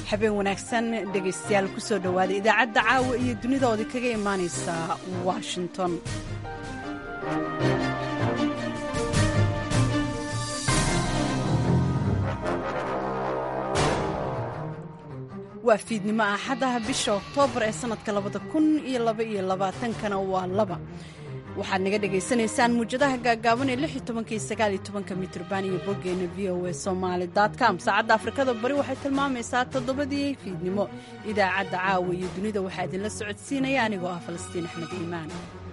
habeen wanaagsan dhegaystayaal kusoo dhowaada idaacadda caawa iyo dunidoodii kaga imaanaysa washington waa fiidnimo axadaha bisha oktoobar ee sannadka labada kun iyo laba iyo labaatankana waa laba waxaad naga dhagaysanaysaan muujadaha gaagaaban ee lix iyo tobanka iyo sagaal iyo tobanka mitrban iyo boggeena v o a somaali com saacadda afrikada bari waxay tilmaamaysaa toddobadii fiidnimo idaacadda caawa iyo dunida waxaa idinla socodsiinaya anigoo ah falastiin axmed iimaan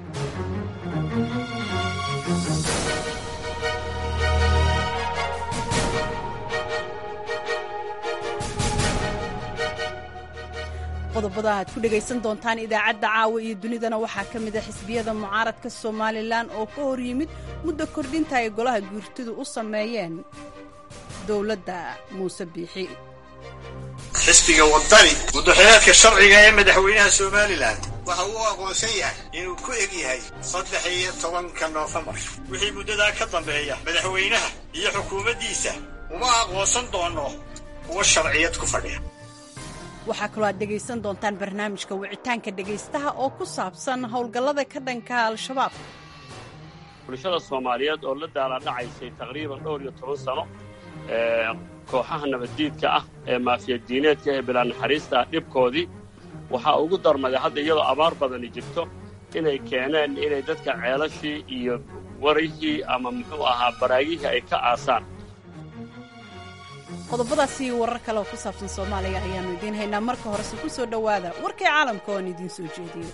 qodobada aad ku dhegaysan doontaan idaacadda caawa iyo dunidana waxaa ka mid a xisbiyada mucaaradka somalilan oo ka hor yimid muddo kordhinta ay golaha guurtidu u sameeyeen dowladda muuse biixi xisbiga wadani muddaxileedka sharciga ee madaxweynaha somalilan waxa uu aqoonsan yahay inuu ku eg yahay saddex iyo tobanka noofembar wixii muddadaa ka dambeeya madaxweynaha iyo xukuumaddiisa uma aqoonsan doono kuwa sharciyad ku fadhiya waxaa kaloo aad dhegaysan doontaan barnaamijka wicitaanka dhegaystaha oo ku saabsan howlgallada ka dhanka al-shabaab bulshada soomaaliyeed oo la daaladhacaysay taqriiban dhowr iyo toban sano kooxaha nabaddiidka ah ee maafiyadiineedka ee bilaa naxariista ah dhibkoodii waxaa ugu darmaday hadda iyadoo abaar badani jirto inay keeneen inay dadka ceelashii iyo warihii ama muxuu ahaa baraagihii ay ka aasaan qodobadaasi warar kale oo ku saabsan soomaaliya ayaannu idiin haynaa marka horese ku soo dhowaada warkii caalamka oan idiin soo jeediyo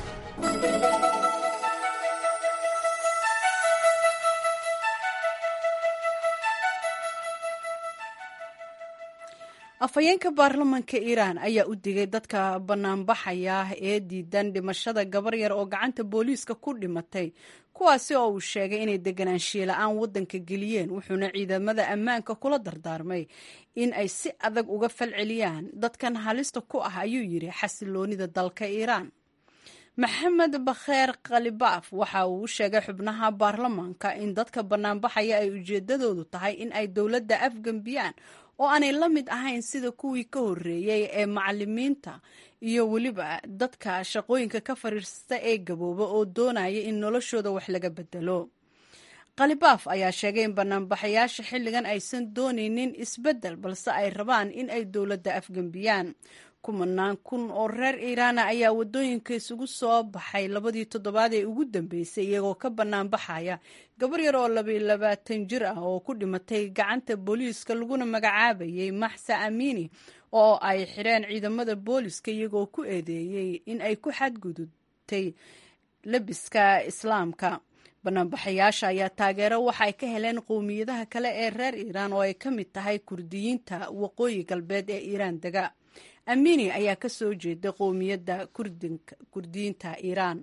afhayeenka baarlamanka iiraan ayaa u digay dadka bannaanbaxaya ee diidan dhimashada gabar yar oo gacanta booliiska ku dhimatay kuwaasi oo uu sheegay inay deganaanshiye la-aan waddanka geliyeen wuxuuna ciidamada ammaanka kula dardaarmay in ay si adag uga falceliyaan dadkan halista ku ah ayuu yidhi xasiloonida dalka iiraan maxamed bakheer khalibaaf waxa uu u sheegay xubnaha baarlamanka in dadka bannaanbaxaya ay ujeedadoodu tahay in ay dowladda afgembiyaan oo aanay la mid ahayn sida kuwii ka horreeyey ee macalimiinta iyo weliba dadka shaqooyinka ka fariista ee gabooba oo doonaya in noloshooda wax laga bedelo khalibaaf ayaa sheegay in banaanbaxayaasha xilligan aysan doonaynin isbeddel balse ay rabaan in ay dowladda afgembiyaan kumanaan kun oo reer iiraana ayaa waddooyinka isugu soo baxay labadii toddobaad ee ugu dambeysay iyagoo ka banaanbaxaya gabar yar oo labaalabaatan jir ah oo ku dhimatay gacanta booliiska laguna magacaabayay maxsa amiini oo ay xidheen ciidamada booliiska iyagoo ku eedeeyey in ay ku xadgudubtay lebiska islaamka banaanbaxayaasha ayaa taageero waxaay ka heleen qowmiyadaha kale ee reer iiraan oo ay ka mid tahay kurdiyiinta waqooyi galbeed ee iiraan dega amini ayaa ka soo jeeda qowmiyadda kurdiyiinta iiraan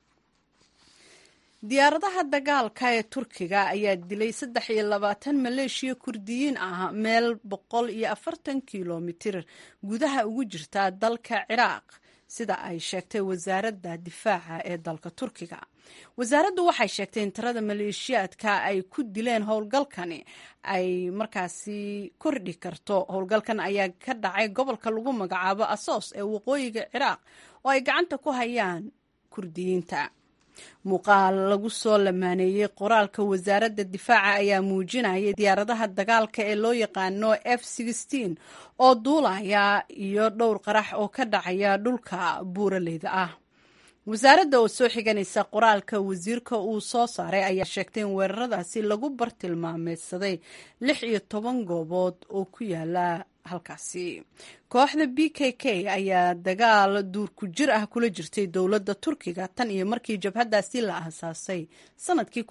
diyaaradaha dagaalka ee turkiga ayaa dilay saddex iyo labaatan maleeshiya kurdiyiin ah meel boqol iyo afartan kilomitir gudaha ugu jirta dalka ciraaq sida ay sheegtay wasaaradda difaaca ee dalka turkiga wasaaraddu waxay sheegtay in tirada maleeshiyaadka ay ku dileen howlgalkani ay markaasi kordhi karto howlgalkan ayaa ka dhacay gobolka lagu magacaabo asoos ee waqooyiga ciraaq oo ay gacanta ku hayaan kurdiyiinta muuqaal lagu soo lamaaneeyey qoraalka wasaaradda difaaca ayaa muujinayay diyaaradaha dagaalka ee loo yaqaano f oo duulaya iyo dhowr qarax oo ka dhacaya dhulka buuraleyda ah wasaaradda oo soo xiganaysa qoraalka wasiirka uu soo saaray ayaa sheegtay in weeraradaasi lagu bartilmaameedsaday lix iyo toban goobood oo ku yaala halkaasi kooxda b k k ayaa dagaal duurku jir ah kula jirtay dowladda turkiga tan iyo markii jabhadaasi la aasaasay sanadkii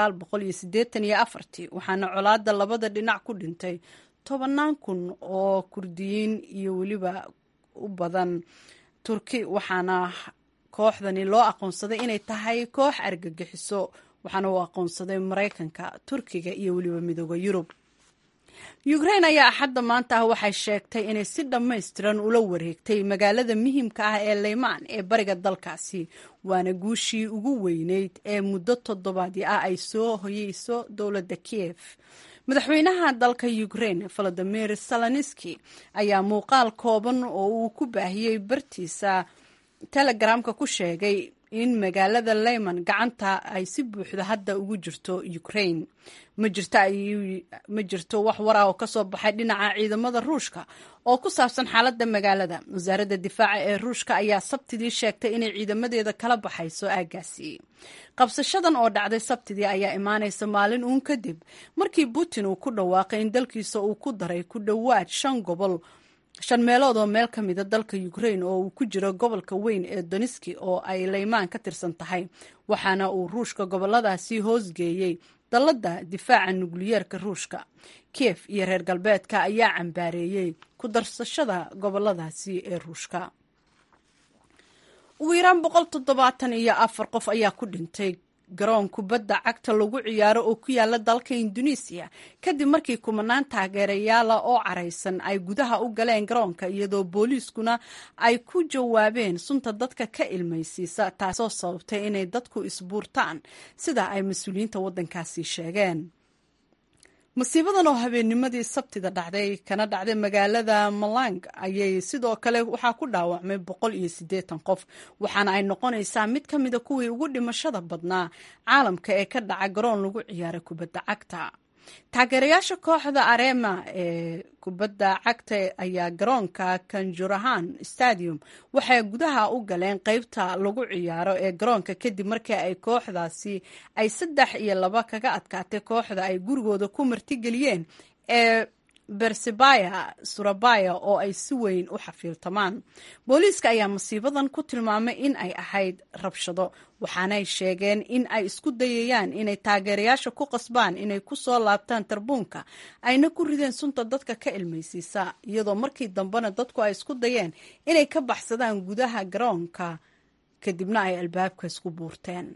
waxaana colaada labada dhinac ku dhintay tobannaan kun oo kurdiyiin iyo weliba u badan turki waxaana kooxdani loo aqoonsaday inay tahay koox argagixiso waxaana uu aqoonsaday maraykanka turkiga iyo weliba midooda yurub yukrain ayaa axadda maanta ah waxay sheegtay inay si dhammaystiran ula wareegtay magaalada muhiimka ah ee leymaan ee bariga dalkaasi waana guushii ugu weyneyd ee muddo toddobaadii ah ay soo hoyeyso dowladda kiev madaxweynaha dalka ukraine volodimir saloniski ayaa muuqaal kooban oo uu ku baahiyey bartiisa telegramka ku sheegay in magaalada leyman gacanta ay si buuxda hadda ugu jirto ukraine ma jirto wax war ah oo kasoo baxay dhinaca ciidamada ruushka oo ku saabsan xaaladda magaalada wasaaradda difaaca ee ruushka ayaa sabtidii sheegtay inay ciidamadeeda kala baxayso aagaasi qabsashadan oo dhacday sabtidii ayaa imaanaysa maalin uun kadib markii putin uu ku dhawaaqay in dalkiisa uu ku daray ku dhowaad shan gobol shan meelood oo meel ka mida dalka ukraine oo uu ku jiro gobolka weyn ee doniski oo ay leymaan ka tirsan tahay waxaana uu ruushka goboladaasi hoosgeeyey dalladda difaaca nukliyeerka ruushka kiev iyo reer galbeedka ayaa cambaareeyey ku darsashada goboladaasi ee ruushka ugu yaraan boqol toddobaatan iyo afar qof ayaa ku dhintay garoon kubadda cagta lagu ciyaaro oo ku yaala dalka induneisiya kadib markii kumanaan taageerayaala oo caraysan ay gudaha u galeen garoonka iyadoo booliiskuna ay ku jawaabeen sunta dadka ka ilmaysiisa taasoo sababtay inay dadku isbuurtaan sida ay mas-uuliyiinta waddankaasi sheegeen masiibadan oo habeennimadii sabtida dhacday kana dhacday magaalada malang ayay sidoo kale waxaa ku dhaawacmay boqol iyo siddeetan qof waxaana ay noqonaysaa mid ka mida kuwii ugu dhimashada badnaa caalamka ee ka dhaca garoon lagu ciyaara kubadda cagta taageerayaasha kooxda arema ee kubadda cagta ayaa garoonka kanjurahan stadium waxay gudaha u galeen qeybta lagu ciyaaro ee garoonka kadib markii ay kooxdaasi ay saddex iyo laba kaga adkaatay kooxda ay gurigooda ku martigeliyeen ee bersebaya surabaya oo ay si weyn u xafiiltamaan booliiska ayaa masiibadan ku tilmaamay in ay ahayd rabshado waxaanay sheegeen in ay isku dayayaan inay taageerayaasha ku qasbaan inay ku soo laabtaan tarbuunka ayna ku rideen sunta dadka ka ilmaysiisa iyadoo markii dambena dadku ay isku dayeen inay ka baxsadaan gudaha garoonka kadibna ay albaabka isku buurteen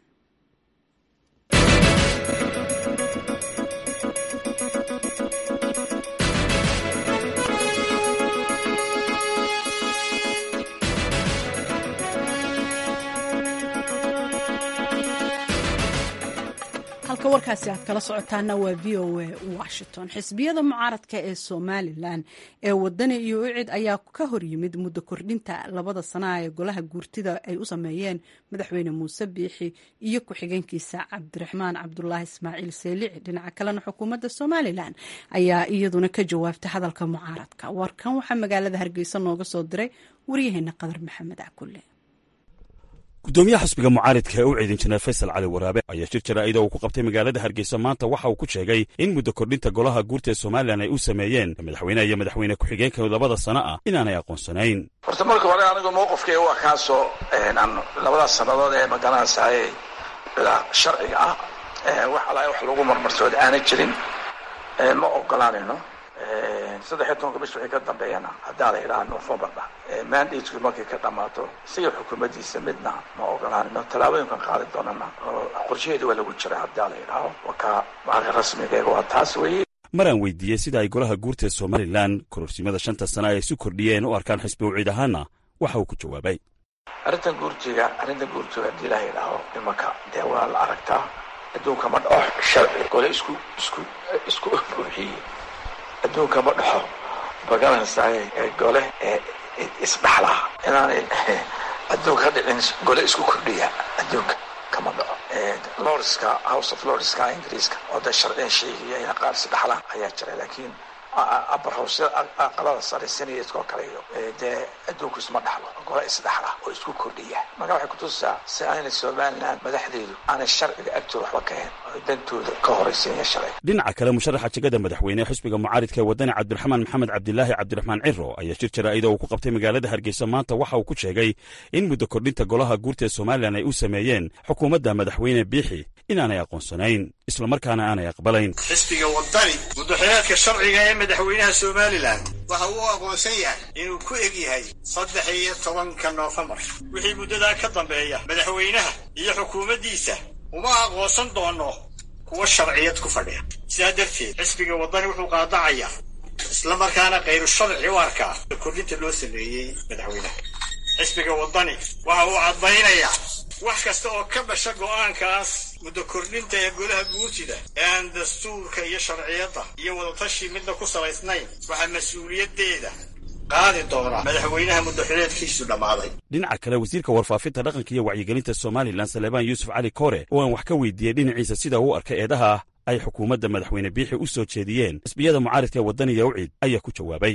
halka warkaasi aad kala socotaana waa v o a washington xisbiyada mucaaradka ee somalilan ee wadani iyo ucid ayaa ka hor yimid muddo kordhinta labada sanaa ee golaha guurtida ay u sameeyeen madaxweyne muuse biixi iyo ku-xigeenkiisa cabdiraxmaan cabdulaahi ismaaciil seelici dhinaca kalena xukuumadda somalilan ayaa iyaduna ka jawaabtay hadalka mucaaradka warkan waxaa magaalada hargeysa nooga soo diray waryaheena qadar maxamed cakulle gudoomiyaha xisbiga mucaaridka ee u ciidin jineer faysal cali waraabe ayaa shir jaraa'ida uu ku qabtay magaalada hargeysa maanta waxa uu ku sheegay in muddo kordhinta golaha guurta ee somalilan ay u sameeyeen madaxweyneha iyo madaxweyne ku-xigeenka labada sana ah inaanay aqoonsanayn horta marka hore anigu mowqifkayga waa kaasoo aan labadaas sannadood ee magaranaysaay bilaa sharciga ah wax alaa wax lagu marmarsood aanay jirin ma ogolaanayno saddexiyo tobanka bish wixii ka dambeeyana haddaa la yidhaha novembarna mandatku markay ka dhammaato isaga xukuumaddiisa midna ma ogolaanino tallaabooyinkan qaadi doonana oo qorshaheeda waa lagu jira haddaa la yidhaaho wakaa maaqa rasmigeega waa taas weeye maraan weydiiyey sida ay golaha guurta ee somalilan kororsimada shanta sana ay isu kordhiyeen u arkaan xisbi uciid ahaana waxa uu ku jawaabay arrintan guurtiga arrintan guurtiga haddii la yidhaaho imanka dee waa la aragtaa adduunka ma dhaco sharci gole isku isku isku buuxiyey adduunka ma dhaxo magaranaysaay gole isdhaxla inaanay adduunka ka dhicin gole isku kordhiya adduunka kama dhaco lordska house of lordska ingiriiska oo da sharciyan sheegaya ina qaar isdhaxlaan ayaa jira laakiin upper house aqalada sare senateska oo kale iyo dee adduunku isma dhaxlo gole isdhaxla oo isku kordhiya marka waxay kutusaa si aanay somaliland madaxdeedu aanay sharciga agtooda waxba ka hayn oo dantooda ka horaysiinaya sharciga dhinaca kale musharaxa jegada madaxweyne xisbiga mucaaridka ee wadani cabdiraxmaan maxamed cabdilaahi cabdiraxmaan ciro ayaa shir jaraa'ida uu ku qabtay magaalada hargeysa maanta waxa uu ku sheegay in muddo kordhinta golaha guurta ee somalilan ay u sameeyeen xukuumadda madaxweyne biixi inaanay aqoonsanayn islamarkaana aanay aqbalayn xisbiga wadani muddaxileedka sharciga ee madaxweynaha somalilan waxa uu aqoonsan yahay inuu ku eg yahay saddex iyo tobanka noofembar wixii muddadaa ka dambeeya madaxweynaha iyo xukuumaddiisa uma aqoonsan doono kuwa sharciyad ku fadhiya sidaa darteed xisbiga waddani wuxuu qaadacayaa islamarkaana khayru sharci u arkaa kordhinta loo sameeyey madaxweynaha xisbiga waddani waxa uu cadbaynayaa wax kasta oo ka dhasha go'aankaas muddo kordhinta ee golaha guurtida ee aan dastuurka iyo sharciyadda iyo wadatashi midna ku salaysnayn waxaa mas-uuliyaddeeda qaadi doona madaxweynaha muddaxileedkiisu dhammaaday dhinaca kale wasiirka warfaafinta dhaqanka iyo wacyigelinta somalilan saleebaan yuusuf cali koore oo aan wax ka weydiiyey dhinaciisa sida uu arkay eedaha ay xukuumadda madaxweyne biixi u soo jeediyeen xisbiyada mucaaridka ee waddaniga ucid ayaa ku jawaabay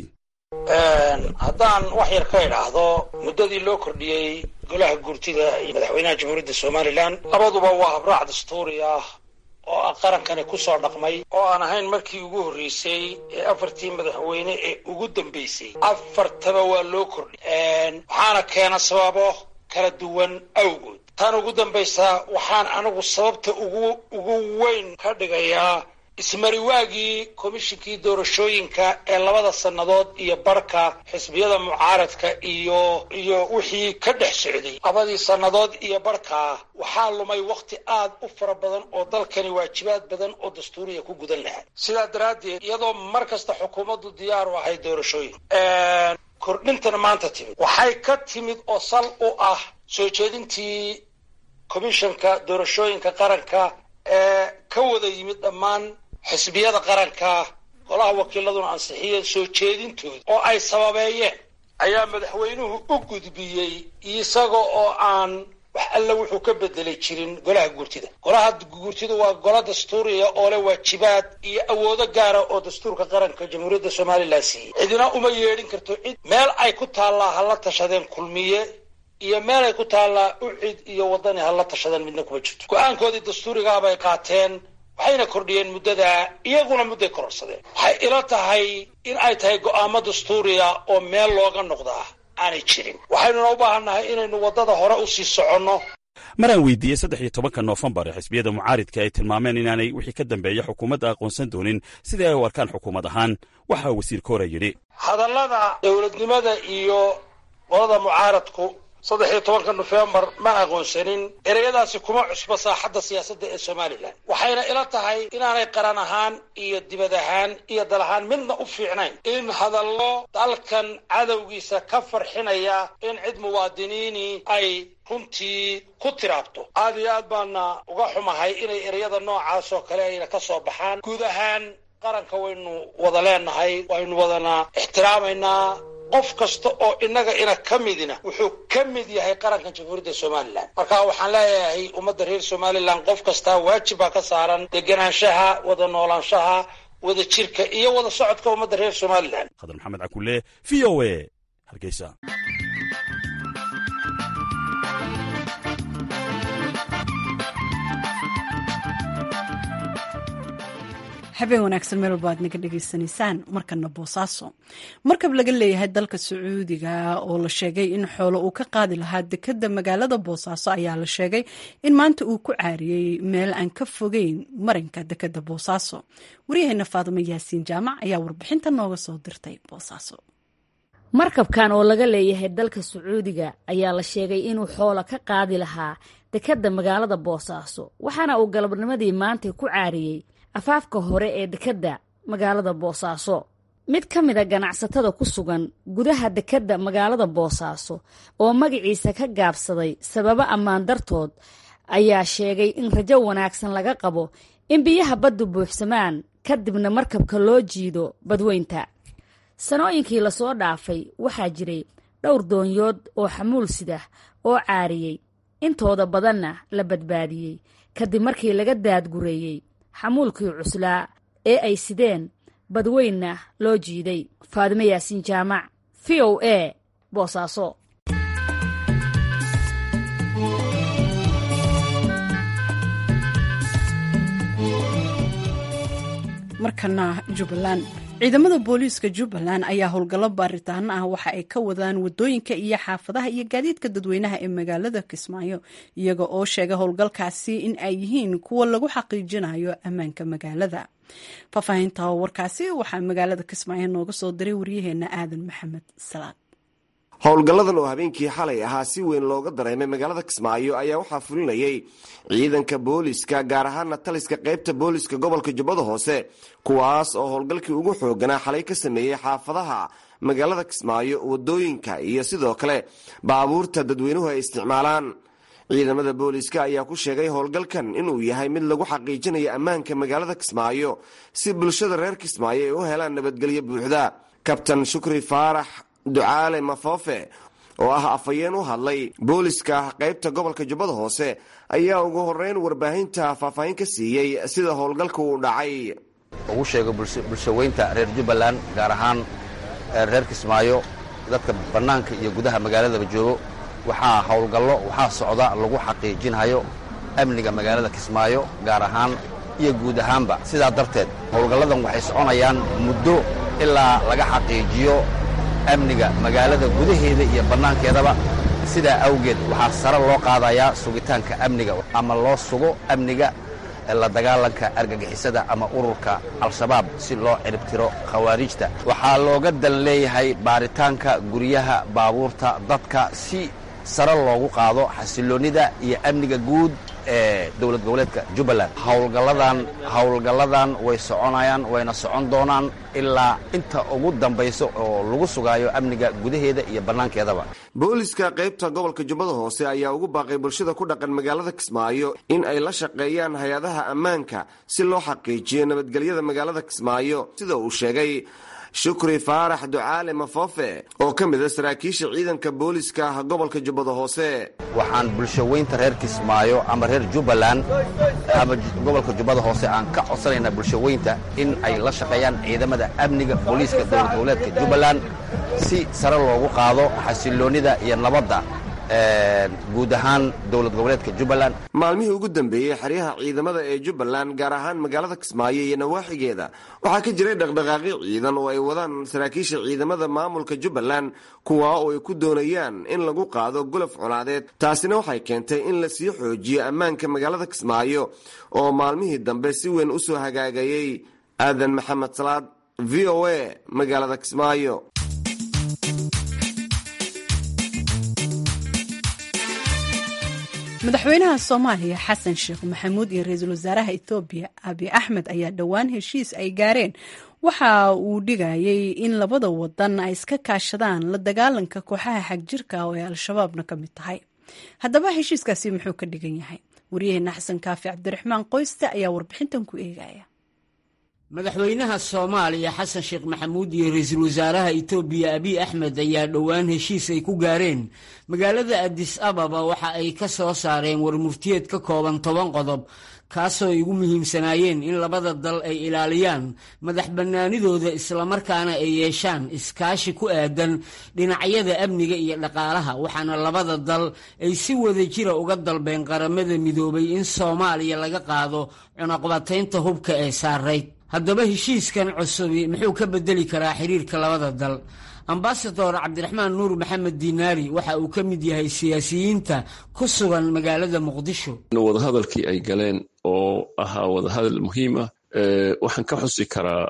haddaan wax yar ka idhaahdo muddadii loo kordhiyey golaha guurtida iyo madaxweynaha jamhuuriyadda somalilan labaduba waa habraac dastuuri ah oo ah qarankani ku soo dhaqmay oo aan ahayn markii ugu horreysay ee afartii madaxweyne ee ugu dambeysay afartaba waa loo kordhiyay waxaana keena sababo kala duwan awgood tan ugu dambaysa waxaan anigu sababta ugu ugu weyn ka dhigayaa ismariwaagii komishinkii doorashooyinka ee labada sannadood iyo barhka xisbiyada mucaaradka iyo iyo wixii ka dhex socday labadii sannadood iyo barhkaa waxaa lumay wakhti aad u fara badan oo dalkani waajibaad badan oo dastuuriya ku gudan lahaa sidaa daraaddeed iyadoo mar kasta xukuumaddu diyaar u ahay doorashooyin kordhintana maanta timid waxay ka timid oo sal u ah soo jeedintii komishanka doorashooyinka qaranka ee ka wada yimid dhammaan xisbiyada qaranka golaha wakiiladuna ansixiyeen soo jeedintooda oo ay sababeeyeen ayaa madaxweynuhu u gudbiyey isaga oo aan wax alle wuxuu ka bedelay jirin golaha guurtida golaha guurtida waa golo dastuuriya oo leh waajibaad iyo awoodo gaara oo dastuurka qaranka jamhuuriyadda somalilan siiyey cidina uma yeedhin karto cid meel ay ku taallaa hala tashadeen kulmiye iyo meel ay ku taallaa ucid iyo waddani hala tashadeen midna kuma jirto go-aankoodii dastuurigaabay qaateen waxayna kordhiyeen muddada iyaguna mudday kororsadeen waxay ila tahay in ay tahay go'aamo dastuuriya oo meel looga noqdaa aanay jirin waxaynuna u baahannahay inaynu waddada hore u sii soconno maraan weydiiyey saddex iyo tobanka noofembar ee xisbiyada mucaaridka ay tilmaameen inaanay wixii ka dambeeya xukuumadda aqoonsan doonin sidai ay u arkaan xukuumad ahaan waxa wasiir koore yidhi hadallada dowladnimada iyo qolada mucaaradku saddex iyo tobanka nofembar ma aqoonsanin ereyadaasi kuma cusbo saaxadda siyaasadda ee somalilan waxayna ila tahay inaanay qaran ahaan iyo dibad ahaan iyo dal ahaan midna u fiicnayn in hadallo dalkan cadowgiisa ka farxinaya in cid muwaadiniini ay runtii ku tiraabto aad iyo aad baana uga xumahay inay ereyada noocaas oo kale ayna ka soo baxaan guud ahaan qaranka waynu wada leenahay waynu wadana ixtiraamaynaa qof kasta oo innaga ina ka midina wuxuu ka mid yahay qaranka jamhuuriyadda somalilan marka waxaan leeyahay ummadda reer somalilan qof kastaa waajib baa ka saaran deganaanshaha wada noolaanshaha wada jirka iyo wada socodka ummadda reer somalilan khadar maxamed cakulle v o a hargeysa habeen wanaagsan meel walba aad naga dhegaysanaysaan markana boosaaso markab laga leeyahay dalka sacuudiga oo la sheegay in xoolo uu ka qaadi lahaa dekeda magaalada boosaaso ayaa la sheegay in maanta uu ku caariyey meel aan ka fogeyn marinka dekeda boosaaso waryaheena faadimo yaasiin jaamac ayaa warbixinta nooga soo dirtay boosaaso markabkan oo laga leeyahay dalka sacuudiga ayaa la sheegay inuu xoolo ka qaadi lahaa dekeda magaalada boosaaso waxaana uu galabnimadii maanta ku caariyey afaafka hore ee dekedda magaalada boosaaso mid ka mid a ganacsatada ku sugan gudaha dekedda magaalada boosaaso oo magaciisa ka gaabsaday sababo ammaan dartood ayaa sheegay in rajo wanaagsan laga qabo in biyaha baddu buuxsamaan kadibna markabka loo jiido badweynta sanooyinkii lasoo dhaafay waxaa jiray dhowr doonyood oo xamuul sidah oo caariyey intooda badanna la badbaadiyey kadib markii laga daadgureeyey xamuulkii cuslaa ee ay sideen badweynna loo jiiday faadimo yaasiin jaamac v o a boosaaso markana jubbaland ciidamada booliiska jubbaland ayaa howlgallo baaritaano ah waxa ay ka wadaan wadooyinka iyo xaafadaha iyo gaadiidka dadweynaha ee magaalada kismaayo iyaga oo sheega howlgalkaasi in ay yihiin kuwa lagu xaqiijinayo ammaanka magaalada faahfaahinta warkaasi waxaa magaalada kismaayo nooga soo diray waryaheena aadan maxamed salaad howlgalladan oo habeenkii xalay ahaa si weyn looga dareemay magaalada kismaayo ayaa waxaa fulinayay ciidanka booliska gaar ahaana taliska qaybta booliska gobolka jubbada hoose kuwaas oo howlgalkii ugu xooganaa xalay ka sameeyey xaafadaha magaalada kismaayo wadooyinka iyo sidoo kale baabuurta dadweynuhu ay isticmaalaan ciidamada booliska ayaa ku sheegay howlgalkan inuu yahay mid lagu xaqiijinayo ammaanka magaalada kismaayo si bulshada reer kismaayo ay u helaan nabadgelyo buuxda kabtan shukri faarax ducaale mafoofe oo ah afhayeen u hadlay booliska qaybta gobolka jubbada hoose ayaa ugu horeyn warbaahinta faahfaahin ka siiyey sida howlgalka uu dhacay ugu sheego bulshaweynta reer jubbaland gaar ahaan reer kismaayo dadka bannaanka iyo gudaha magaaladaba joogo waxaa howlgallo waxaa socda lagu xaqiijinhayo amniga magaalada kismaayo gaar ahaan iyo guud ahaanba sidaa darteed howlgalladan waxay soconayaan muddo ilaa laga xaqiijiyo amniga magaalada gudaheeda iyo bannaankeedaba sidaa awgeed waxaa sare loo qaadayaa sugitaanka amniga ama loo sugo amniga la dagaalanka argagixisada ama ururka al-shabaab si loo ciribtiro khawaarijta waxaa looga dan leeyahay baaritaanka guryaha baabuurta dadka si sare loogu qaado xasiloonnida iyo amniga guud ee dowlad goboleedka jubbaland howlgalladan howlgalladan way soconayaan wayna socon doonaan ilaa inta ugu dambayso oo lagu sugaayo amniga gudaheeda iyo bannaankeedaba booliska qaybta gobolka jubbada hoose ayaa ugu baaqay bulshada ku dhaqan magaalada kismaayo in ay la shaqeeyaan hay-adaha ammaanka si loo xaqiijiyo nabadgelyada magaalada kismaayo sida uu sheegay shukri faarax ducaale mafoofe oo ka mid a saraakiisha ciidanka booliska gobolka jubbada hoose waxaan bulshaweynta reer kismaayo ama reer jubbaland ama gobolka jubbada hoose aan ka codsanaynaa bulshaweynta in ay la shaqeeyaan ciidamada amniga booliiska dowlad goboleedka jubbaland si sare loogu qaado xasiloonnida iyo nabadda guud ahaan dowlad goboleedka jubbaland maalmihii ugu dambeeyey xeryaha ciidamada ee jubbaland gaar ahaan magaalada kismaayo iyo nawaaxigeeda waxaa ka jiray dhaqdhaqaaqyo ciidan oo ay wadaan saraakiisha ciidamada maamulka jubbaland kuwaa oo ay ku doonayaan in lagu qaado gulaf colaadeed taasina waxay keentay in la sii xoojiyo ammaanka magaalada kismaayo oo maalmihii dambe si weyn u soo hagaagayey aadan maxamed salaad v o a magaalada kismaayo madaxweynaha soomaaliya xasan sheekh maxamuud iyo ra-iisul wasaaraha ethoobiya abi axmed ayaa dhowaan heshiis ay gaareen waxa uu dhigayay in labada wadan ay iska kaashadaan la dagaalanka kooxaha xagjirka oo ay al-shabaabna ka mid tahay haddaba heshiiskaasi muxuu ka dhigan yahay waryaheena xasan kaafi cabdiraxmaan qoyste ayaa warbixintan ku eegaya madaxweynaha soomaaliya xasan sheekh maxamuud iyo ra-iisul wasaaraha etoobiya abiy axmed ayaa dhowaan heshiis ay ku gaareen magaalada adis ababa waxa ay ka soo saareen warmurtiyeed ka kooban toban qodob kaasoo ay ugu muhiimsanaayeen in labada dal ay ilaaliyaan madax bannaanidooda islamarkaana ay yeeshaan iskaashi ku aadan dhinacyada amniga iyo dhaqaalaha waxaana labada dal ay si wada jira uga dalbeen qaramada midoobay in soomaaliya laga qaado cunaqbataynta hubka ee saarayd haddaba heshiiskan cusubi muxuu ka bedeli karaa xiriirka labada dal ambasador cabdiraxmaan nuur maxamed diinaari waxa uu ka mid yahay siyaasiyiinta ku sugan magaalada muqdisho wadahadalkii ay galeen oo ahaa wadahadal muhiim ah waxaan ka xusi karaa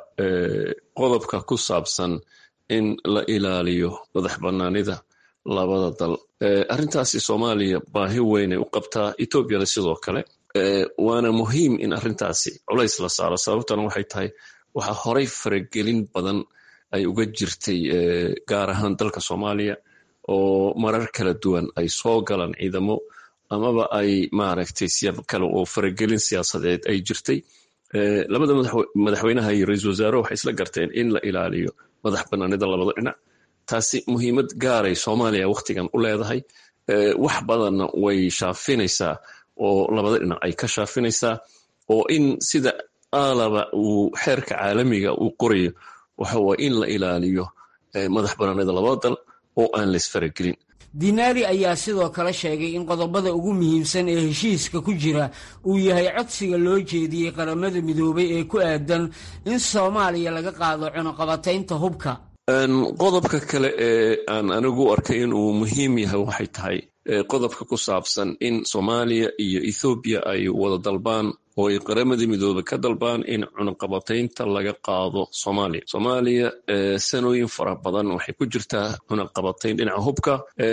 qodobka ku saabsan in la ilaaliyo madax bannaanida labada dal arrintaasi soomaaliya baahi weynay u qabtaa etoobiyana sidoo kale waana muhiim in arrintaasi culays la saaro sababtana waxay tahay waxaa horay faragelin badan ay uga jirtay gaar ahaan dalka soomaaliya oo marar kala duwan ay soo galaan ciidamo amaba ay maaragtay siyaab kale oo faragelin siyaasadeed ay jirtay labada madaxweynaha iyo ra-iisul wasaare waxay isla garteen in la ilaaliyo madax bannaanida labada dhinac taasi muhiimad gaaray soomaaliya wakhtigan u leedahay wax badanna way shaafinaysaa oo labada dhinac ay ka shaafinaysaa oo in sida aalaba uu xeerka caalamiga uu qorayo waxa waa in la ilaaliyo madax bannaanida labada dal oo aan la isfaragelin diinaari ayaa sidoo kale sheegay in qodobada ugu muhiimsan ee heshiiska ku jira uu yahay codsiga loo jeediyey qaramada midoobay ee ku aadan in soomaaliya laga qaado cunuqabataynta hubka qodobka kale ee aan anigu arkay inuu muhiim yahay waxay tahay qodobka ku saabsan in soomaaliya iyo ethoobiya ay wada dalbaan oo ay qaramada midoobe ka dalbaan in cunaqabataynta laga qaado soomaaliya soomaaliya sanooyin fara badan waxay ku jirtaa cunaqabatayn dhinaca hubka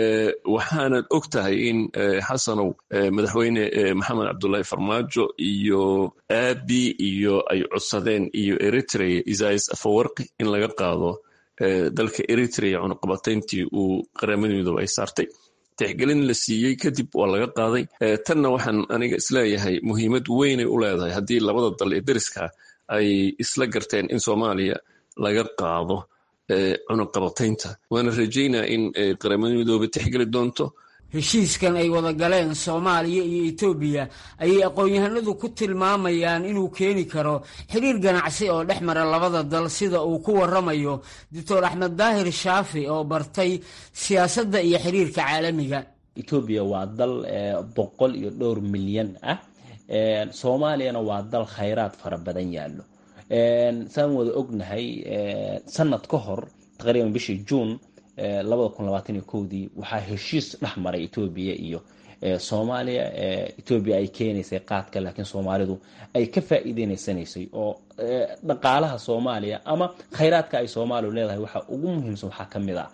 waxaanad og tahay in xasanow madaxweyne maxamed cabdullaahi farmaajo iyo aabi iyo ay codsadeen iyo eritrea isais afawarqi in laga qaado dalka eritrea cunaqabatayntii uu qaramada midoobe ay saartay tixgelin la siiyey kadib waa laga qaaday tanna waxaan aniga isleeyahay muhiimad weynay u leedahay haddii labada dal ee deriska ay isla garteen in soomaaliya laga qaado cunuqabataynta waana rajaynaa in qaramada midoobe tixgeli doonto heshiiskan ay wada galeen soomaaliya iyo etoobiya ayay aqoon-yahanadu ku tilmaamayaan inuu keeni karo xiriir ganacsi oo dhex mara labada dal sida uu ku waramayo doctor axmed daahir shaafi oo bartay siyaasadda iyo xiriirka caalamiga etoobiya waa dal boqol iyo dhowr milyan ah soomaaliyana waa dal khayraad fara badan yaallo saan wada ognahay sanad ka hor taqriiban bishii juun labada kun labaatan iyo kowdii waxaa heshiis dhex maray etoobiya iyo soomaaliya etoobiya ay keenaysay qaadka laakiin soomaalidu ay ka faa'iideynaysaneysay oo dhaqaalaha soomaaliya ama khayraadka ay soomaaliya leedahay waxaa ugu muhiimsan waxaa ka mid ah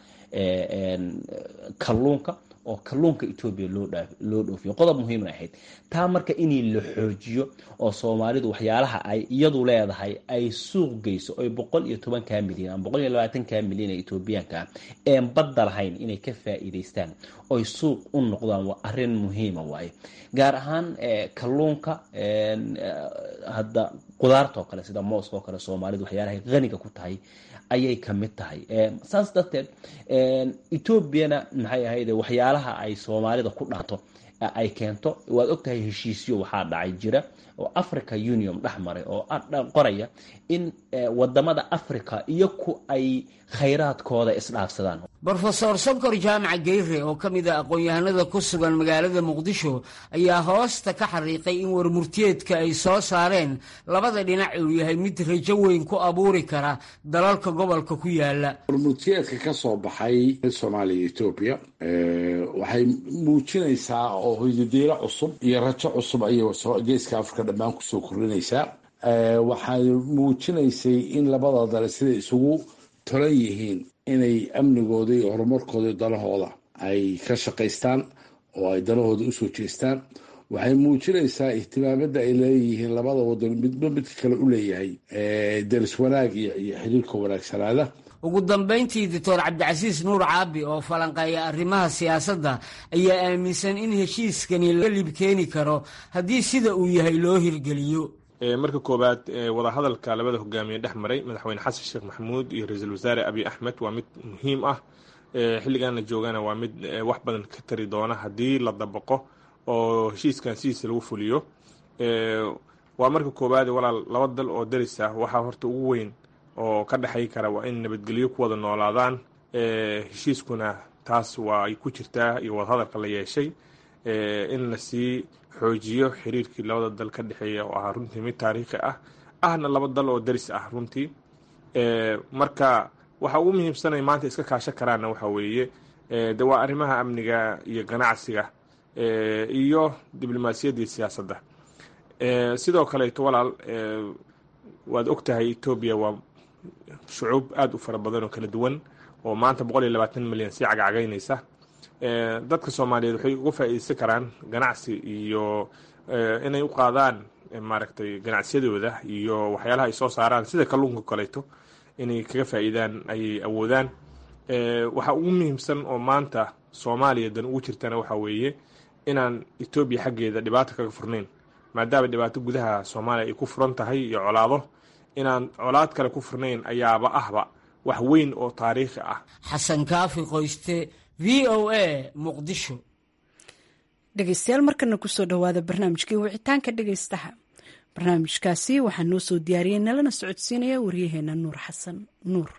kalluunka oo kalluunka etoobiya loo dhoofiyo qodob muhiimna ahayd taa marka inii la xoojiyo oo soomaalidu waxyaalaha ay iyadu leedahay ay suuq geyso oy boqol iyo tobankaa milyan ama boqol iyo labaatankaa milyan ee etoobiyaanka een badda lahayn inay ka faa'iidaystaan oy suuq u noqdaan waa arrin muhiima waaye gaar ahaan kalluunka hadda qudaarta oo kale sida mooska oo kale soomaalidu waxyaalahay qaniga ku tahay ayay ka mid tahay saas darteed etoobiyana maxay ahayd waxyaalaha ay soomaalida ku dhaato ay keento waad ogtahay heshiisyo waxaa dhacay jira oo africa union dhex maray oo qoraya in wadamada africa iyo ku ay khayraadkooda isdhaafsadaan brofesor sonkor jaamaca geyre oo ka mid a aqoon-yahanada ku sugan magaalada muqdisho ayaa hoosta ka xariiqay in warmurtiyeedka ay soo saareen labada dhinac uu yahay mid rajo weyn ku abuuri kara dalalka gobolka ku yaala warmurtiyeedka ka soo baxay soomaaliya iyo etoobiya waxay muujinaysaa oo hoydadiilo cusub iyo rajo cusub ayay geeska afrika dhammaan kusoo kordhinaysaa waxay muujinaysay in labada dale siday isugu tolan yihiin inay amnigooda iyo horumarkooda dalahooda ay ka shaqaystaan oo ay dalahooda usoo jeestaan waxay muujinaysaa ihtimaamada ay leeyihiin labada wadan midba midka kale u leeyahay daris wanaag iyo xiriirka wanaagsanaada ugu dambayntii doctor cabdicasiis nuur caabi oo falanqeeya arrimaha siyaasadda ayaa aaminsan in heshiiskani la lib keeni karo haddii sida uu yahay loo hirgeliyo marka koowaad wadahadalka labada hogaamiye dhex maray madaxweyne xasan sheekh maxamuud iyo ra-iisul wasaare abiy axmed waa mid muhiim ah xilligan la joogana waa mid wax badan ka tari doona haddii la dabaqo oo heshiiskan sidiisa lagu fuliyo waa marka koowaad walaal laba dal oo daris ah waxaa horta ugu weyn oo ka dhexay kara waa in nabadgelyo ku wada noolaadaan heshiiskuna taas waa ay ku jirtaa iyo wadahadalka la yeeshay in lasii xoojiyo xiriirkii labada dal ka dhexeeya oo ahaa runtii mid taariikhi ah ahna laba dal oo daris ah runtii marka waxa ugu muhiimsanay maanta iska kaashan karaanna waxa weeye de waa arrimaha amniga iyo ganacsiga iyo diblomaasiyadda iyo siyaasadda sidoo kaleeto walaal waad ogtahay etoobiya waa shucuub aada u fara badan oo kala duwan oo maanta boqol iyo labaatan milyan sii cagcagaynaysa dadka soomaaliyeed waxay uga faa'iideysan karaan ganacsi iyo inay u qaadaan maaragtay ganacsiyadooda iyo waxyaalaha ay soo saaraan sida kalluunka kaleeto inay kaga faa'iidaan ayay awoodaan waxa ugu muhiimsan oo maanta soomaaliya dan ugu jirtana waxa weeye inaan etoobiya xaggeeda dhibaato kaga furnayn maadaama dhibaato gudaha soomaaliya ay ku furan tahay iyo colaado inaan colaad kale ku furnayn ayaaba ahba wax weyn oo taariikhi ah xasan kaafi qoyste v o a muqdisho dhegeystayaal markana kusoo dhowaada barnaamijkii wicitaanka dhegeystaha barnaamijkaasi waxaa noo soo diyaariyey nalana socodsiinaya waryaheena nuur xasan nuur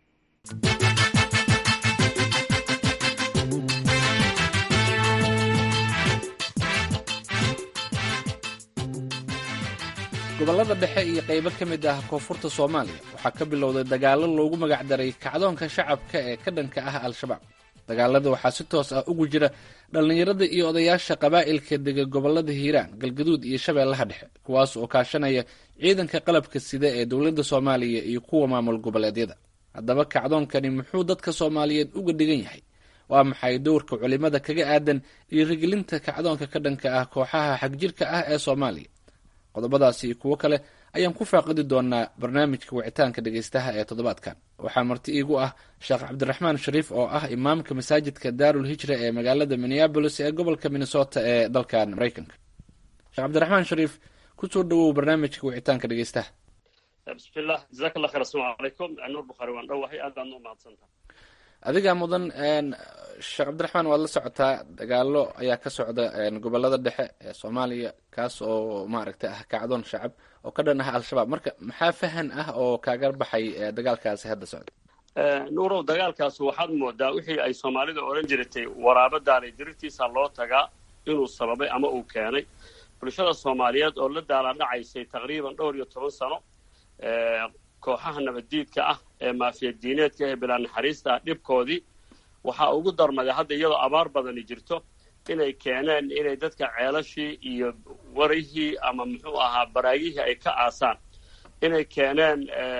gobollada dhexe iyo qaybo ka mid ah koonfurta soomaaliya waxaa ka bilowday dagaallo loogu magacdaray kacdoonka shacabka ee ka dhanka ah al-shabaab dagaalada waxaa si toos ah ugu jira dhallinyarada iyo odayaasha qabaa'ilka dega gobollada hiiraan galgaduud iyo shabeellaha dhexe kuwaas oo kaashanaya ciidanka qalabka sida ee dowladda soomaaliya iyo kuwa maamul goboleedyada haddaba kacdoonkani muxuu dadka soomaaliyeed uga dhigan yahay waa maxay dowrka culimada kaga aadan dhiirigelinta kacdoonka ka dhanka ah kooxaha xagjirka ah ee soomaaliya qodobadaasi iyo kuwo kale ayaan ku faaqidi doonaa barnaamijka wicitaanka dhegeystaha ee toddobaadkan waxaa marti iigu ah sheekh cabdiraxmaan shariif oo ah imaamka masaajidka daarul hijra ee magaalada minneabolis ee gobolka minnesota ee dalkan maraykanka sheekh cabdiraxmaan shariif kusoo dhawow barnaamijka wicitaanka dhegeystaha bismillah jazaak allah khayr asalamu calaykum nuur bukhaari waan dhowahay aad baad noo mahadsantaha adigaa mudan sheekh cabdiraxmaan waad la socotaa dagaalo ayaa ka socda gobolada dhexe ee soomaaliya kaas oo maaragtay ah kacdoon shacab oo ka dhan ah al-shabaab marka maxaa fahan ah oo kaaga baxay dagaalkaasi hadda socda nuurow dagaalkaas waxaad moodaa wixii ay soomaalida odhan jiratay waraabadaanay dirirtiisa loo tagaa inuu sababay ama uu keenay bulshada soomaaliyeed oo la daaladhacaysay taqriiban dhowr iyo toban sano kooxaha nabaddiidka ah ee maafiyadiineedka ee bilaa naxariista ah dhibkoodii waxaa ugu darmaday hadda iyadoo abaar badani jirto inay keeneen inay dadka ceelashii iyo warihii ama muxuu ahaa baraagihii ay ka aasaan inay keeneen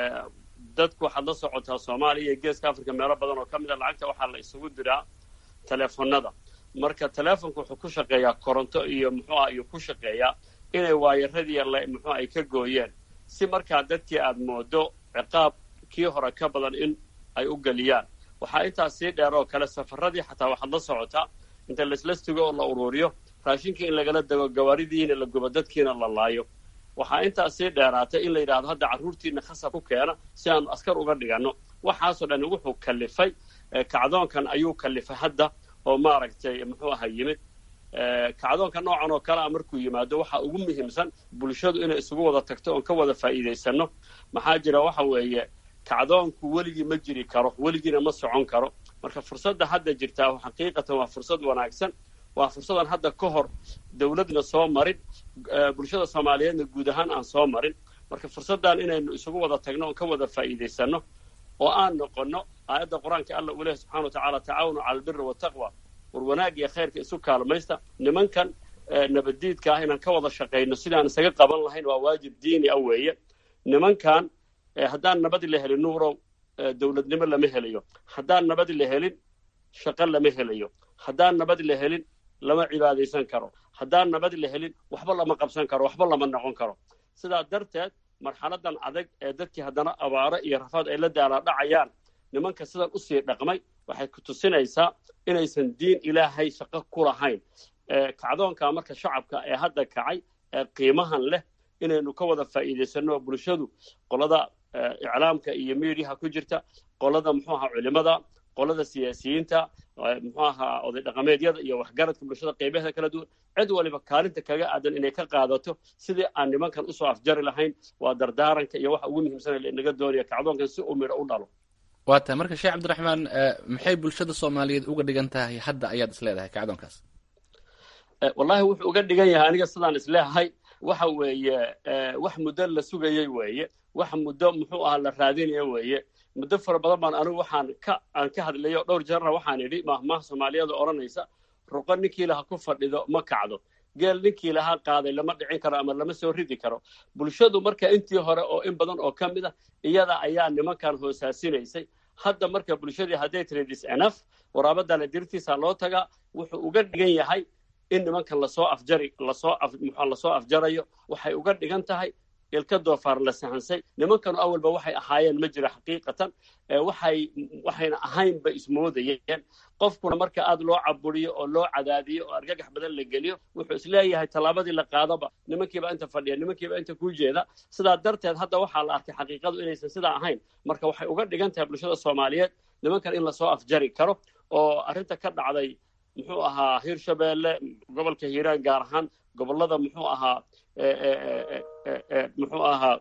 dadku waxaad la socotaa soomaaliya iyo geeska africa meelo badan oo ka mid a lacagta waxaa la isugu diraa teleefonada marka teleefonku wuxuu ku shaqeeyaa koronto iyo muxuu aha iyo ku shaqeeyaa inay waayaradii muxuu ay ka gooyeen si markaa dadkii aad moodo ciqaab kii hore ka badan in ay u geliyaan waxaa intaas sii dheer oo kale safaradii xataa waxaad la socotaa inta laslastigo oo la uruuriyo raashinkii in lagala dego gawaaridiina la gubo dadkiina la laayo waxaa intaas sii dheeraatay in la yidhahdo hadda carruurtiina khasab ku keena si aanu askar uga dhiganno waxaasoo dhan wuxuu kallifay kacdoonkan ayuu kallifay hadda oo maaragtay muxuu aha yimid kacdoonka noocan oo kale a markuu yimaado waxaa ugu muhiimsan bulshadu inay isugu wada tagto oon ka wada faa'iidaysanno maxaa jira waxa weeye kacdoonku weligii ma jiri karo weligiina ma socon karo marka fursadda hadda jirtaa xaqiiqatan waa fursad wanaagsan waa fursadan hadda ka hor dawladna soo marin bulshada soomaaliyeedna guud ahaan aan soo marin marka fursaddan inaynu isugu wada tagno oon ka wada faa'iidaysanno oo aan noqonno aayadda qur-aanka alla uu lehy subxana wa tacala tacaawanu cala albiri wataqwa war wanaag iyo khayrka isu kaalmaysta nimankan nabaddiidka ah inaan ka wada shaqayno sidaan isaga qaban lahayn waa waajib diini ah weeye nimankan haddaan nabadi la helin nuurow dawladnimo lama helayo haddaan nabadi la helin shaqo lama helayo haddaan nabadi la helin lama cibaadaysan karo haddaan nabadi la helin waxba lama qabsan karo waxba lama noqon karo sidaa darteed marxaladan adag ee dadkii haddana abaaro iyo rafaad ay la daalaadhacayaan nimanka sidan usii dhaqmay waxay ku tusinaysaa inaysan diin ilaahay shaqo ku lahayn kacdoonka marka shacabka ee hadda kacay ee qiimahan leh inaynu ka wada faa'iidaysanno bulshadu qolada iclaamka iyo miidiyaha ku jirta qolada muxuu ahaa culimada qolada siyaasiyiinta muxuu ahaa oday dhaqameedyada iyo waxgaradka bulshada qeybaheeda kala duwan cid waliba kaalinta kaga aadan inay ka qaadato sidii aan nimankan usoo afjari lahayn waa dardaaranka iyo waxa ugu muhiimsana inaga doonaya kacdoonkan si uu midho u dhalo waa tahay marka sheekh cabdiraxmaan maxay bulshada soomaaliyeed uga dhigan tahay hadda ayaad is leedahay kacdoonkaas wallahi wuxuu uga dhigan yahay aniga sidaan isleeyahay waxa weeye wax muddo la sugayay weeye wax muddo muxuu ahaa la raadinaya weeye muddo fara badan baan anigu waxaan ka aan ka hadlayo dhowr jeerna waxaan idhi mahmaha soomaaliyada odhanaysa ruqo ninkii laha ku fadhido ma kacdo geel ninkii lahaa qaaday lama dhicin karo ama lama soo ridi karo bulshadu marka intii hore oo in badan oo ka mid a iyada ayaa nimankan hoosaasinaysay hadda marka bulshadii hadday tiri dis enaf waraabadana dirtiisa loo tagaa wuxuu uga dhigan yahay in nimankan lasoo afjari lasoo muxua lasoo afjarayo waxay uga dhigan tahay ilka doofaar la sahansay nimankanu awalba waxay ahaayeen ma jiro xaqiiqatan waxay waxayna ahaynba ismoodayeen qofkuna marka aad loo caburiyo oo loo cadaadiyo oo argagax badan la geliyo wuxuu isleeyahay tallaabadii la qaadaba nimankiiba inta fadhiya nimankiiba inta kuu jeeda sidaa darteed hadda waxaa la arkay xaqiiqadu inaysan sidaa ahayn marka waxay uga dhigan tahay bulshada soomaaliyeed nimankan in lasoo afjari karo oo arrinta ka dhacday muxuu ahaa hirshabeelle gobolka hiiraan gaar ahaan gobollada muxuu ahaa muxuu ahaa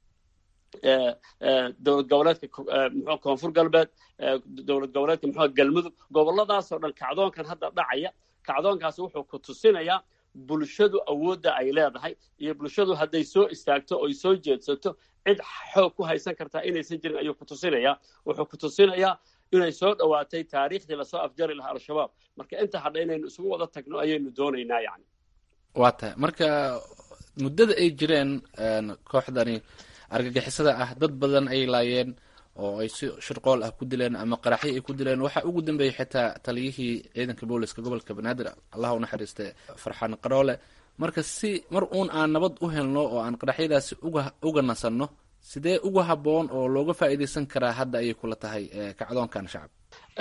dowlad goboleedka mxu koonfur galbeed dowlad goboleedka muxuu galmudug gobolladaasoo dhan kacdoonkan hadda dhacaya kacdoonkaasi wuxuu ku tusinayaa bulshadu awoodda ay leedahay iyo bulshadu hadday soo istaagto oy soo jeedsato cid xoog ku haysan kartaa inaysan jirin ayuu ku tusinayaa wuxuu ku tusinayaa inay soo dhowaatay taariikhdii lasoo afjari lahaa al-shabaab marka inta hadha inaynu isugu wada tagno ayaynu doonaynaa yani waa tahay marka muddada ay jireen kooxdani argagixisada ah dad badan ay laayeen oo ay si shirqool ah ku dileen ama qaraxyo ay ku dileen waxaa ugu dambeeyey xitaa taliyihii ciidanka booliska gobolka banaadir allah u naxariiste farxaan qaroole marka si mar uun aan nabad u helno oo aan qaraxyadaasi uga uga nasanno sidee uga habboon oo looga faa'iidaysan karaa hadda ayay kula tahay kacdoonkan shacab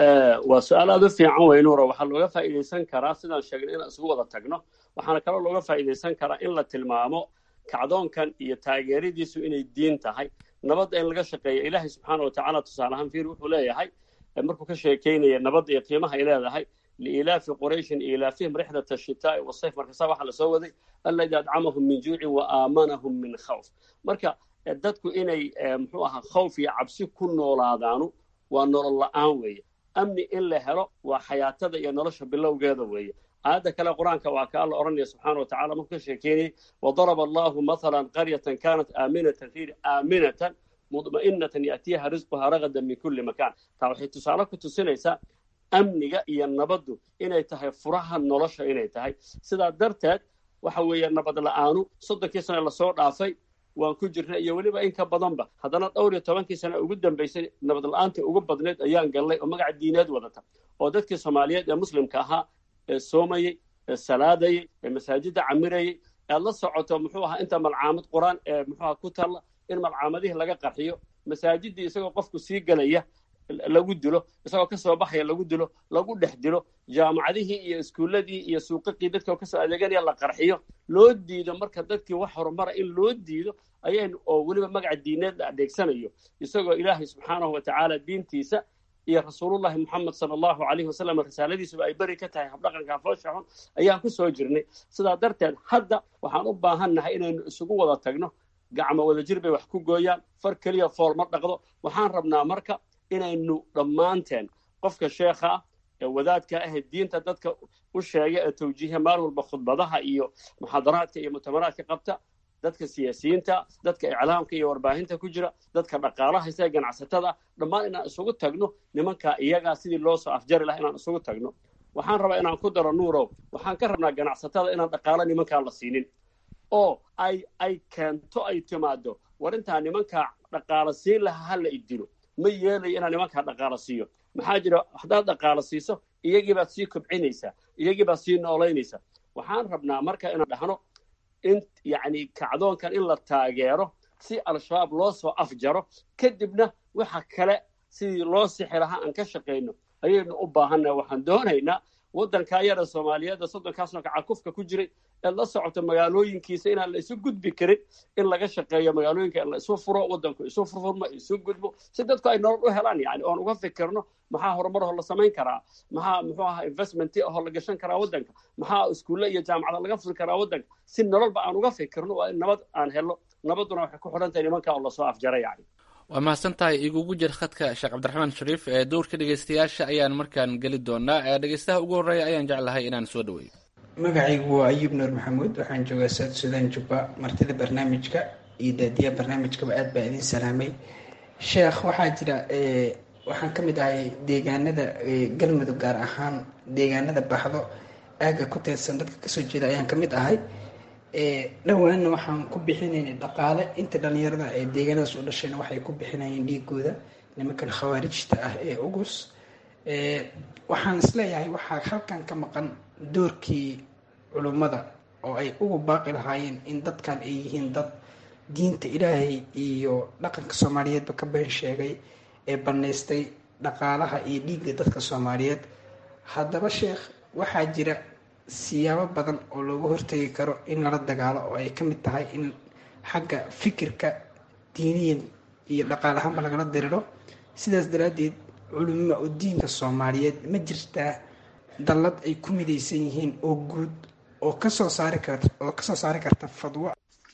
waa su-aal aad u fiican wey nuuro waxaa looga faa'iidaysan karaa sidaan sheegnay inaan isugu wada tagno waxaana kaloo looga faa'iidaysan karaa in la tilmaamo kacdoonkan iyo taageeradiisu inay diin tahay nabadda in laga shaqeeya ilaahay subxaana wa tacaala tusaale ahaan fiir wuxuu leeyahay markuu ka sheekeynaya nabadda iyo qiimaha ay leedahay liilaafi qurayshin ilaafihim rixdat ashitaa'i wasayf markasa waxaa lasoo waday alladii adcamahum min juucin wa aamanahum min khawf marka dadku inay muxuu ahaa khawf iyo cabsi ku noolaadaanu waa nolol la'aan weeye amni in la helo waa xayaatada iyo nolosha bilowgeeda weeye aayadda kale qur-aanka waa ka alla odhanaya subxaana wa tacala markuu ka sheekeynayay wadaraba allahu mathalan qaryatan kanat aaminatan fiir aaminatan mudma'inatan ya'tiyaha risquha ragadan min kulli makaan taa waxay tusaale ku tusinaysaa amniga iyo nabaddu inay tahay furaha nolosha inay tahay sidaa darteed waxa weeye nabad la'aanu soddonkii sane lasoo dhaafay waan ku jirnay iyo weliba in ka badanba haddana dhowr iyo tobankii sane ugu dambaysay nabad la'aantii ugu badnayd ayaan gallay oo magaca diineed wadata oo dadkii soomaaliyeed ee muslimka ahaa ee soomayey ee salaadayey ee masaajidda camirayey ead la socoto muxuu ahaa inta malcaamad qur-aan ee muxuu aha ku talla in malcaamadihii laga qarxiyo masaajiddii isagoo qofku sii gelaya lagu dilo isagoo kasoo baxaya lagu dilo lagu dhex dilo jaamacadihii iyo iskuulladii iyo suuqaqii dadka kasoo adeeganaya la qarxiyo loo diido marka dadkii wax horumara in loo diido ayaynu oo weliba magaca diineed la adeegsanayo isagoo ilaahay subxaanahu wa tacaala diintiisa iyo rasuulullahi moxamed sala allahu calayhi wasalam risaaladiisuba ay beri ka tahay habdhaqanka foosha xun ayaan ku soo jirnay sidaa darteed hadda waxaan u baahannahay inaynu isugu wada tagno gacmo wada jir bay wax ku gooyaan far keliya fool ma dhaqdo waxaan rabnaa marka inaynu dhammaanteen qofka sheekha ah ee wadaadka ah ee diinta dadka u sheega ee tawjiiha maalin walba khudbadaha iyo muxaadaraadka iyo mutamaraadka qabta dadka siyaasiyiinta dadka iclaamka iyo warbaahinta ku jira dadka dhaqaalaha isaga ganacsatada dhammaan inaan isugu tagno nimankaa iyagaa sidii loo soo afjari laha inaan isugu tagno waxaan rabaa inaan ku daro nuurow waxaan ka rabnaa ganacsatada inaan dhaqaalo nimankaa la siinin oo ay ay keento ay timaado war intaa nimankaa dhaqaalo siin lahaa hala idilo ma yeelayo inaan nimankaa dhaqaalo siiyo maxaa jira haddaad dhaqaalo siiso iyagii baad sii kobcinaysaa iyagii baad sii noolaynaysaa waxaan rabnaa marka inaan dhahno in yacni kacdoonkan in la taageero si al-shabaab loo soo afjaro kadibna waxa kale sidii loo sixi lahaa aan ka shaqayno ayaynu u baahannaha waxaan doonaynaa waddankaa yara soomaaliyeedda soddonkaasno kacakufka ku jiray ee la socoto magaalooyinkiisa inaan la isu gudbi karin in laga shaqeeyo magaalooyinka in la isu furo waddanku isu furfurmo isu gudbo si dadku ay nolol u helaan yani oon uga fikirno maxaa horumar oo la samayn karaa maxaa muxuu ahaa investment ahoo la gashan karaa waddanka maxaa iskuulle iyo jaamacada laga furi karaa waddanka si nololba aan uga fikirno waa in nabad aan helno nabadduna waxay ku xidhan tahay nimanka oo lasoo afjara yani waa mahadsan tahay igugu jir khadka sheekh cabdiraxmaan shariif ee dowrka dhegeystayaasha ayaan markaan geli doonaa dhegeystaha ugu horreeya ayaan jeclahay inaan soo dhaweeyo magacaygu waa ayuub nuur maxamuud waxaan joogaa south sudan jubba martida barnaamijka iyo daadiyaha barnaamijkaba aad baa idin salaamay sheekh waxaa jira waxaan ka mid ahay deegaanada galmudug gaar ahaan deegaanada baxdo aagga ku teedsan dadka kasoo jeeda ayaan ka mid ahay dhowaanna waxaan ku bixinaynay dhaqaale inta dhalinyarada ee deegaanadaas u dhashayna waxay ku bixinayeen dhiigooda nimankan khawaarijta ah ee ugus waxaan isleeyahay waxaa halkan ka maqan doorkii culummada oo ay ugu baaqi lahaayeen in dadkan ay yihiin dad diinta ilaahay iyo dhaqanka soomaaliyeedba ka been sheegay ee bannaystay dhaqaalaha iyo dhiigga dadka soomaaliyeed haddaba sheekh waxaa jira siyaabo badan oo looga hortegi karo in lala dagaalo oo ay ka mid tahay in xagga fikirka diiniyan iyo dhaqaal ahaanba lagala diriro sidaas daraaddeed culimo oo diinka soomaaliyeed ma jirtaa dallad ay ku midaysan yihiin oo guud oo kasoo saari kar oo kasoo saari karta fadwo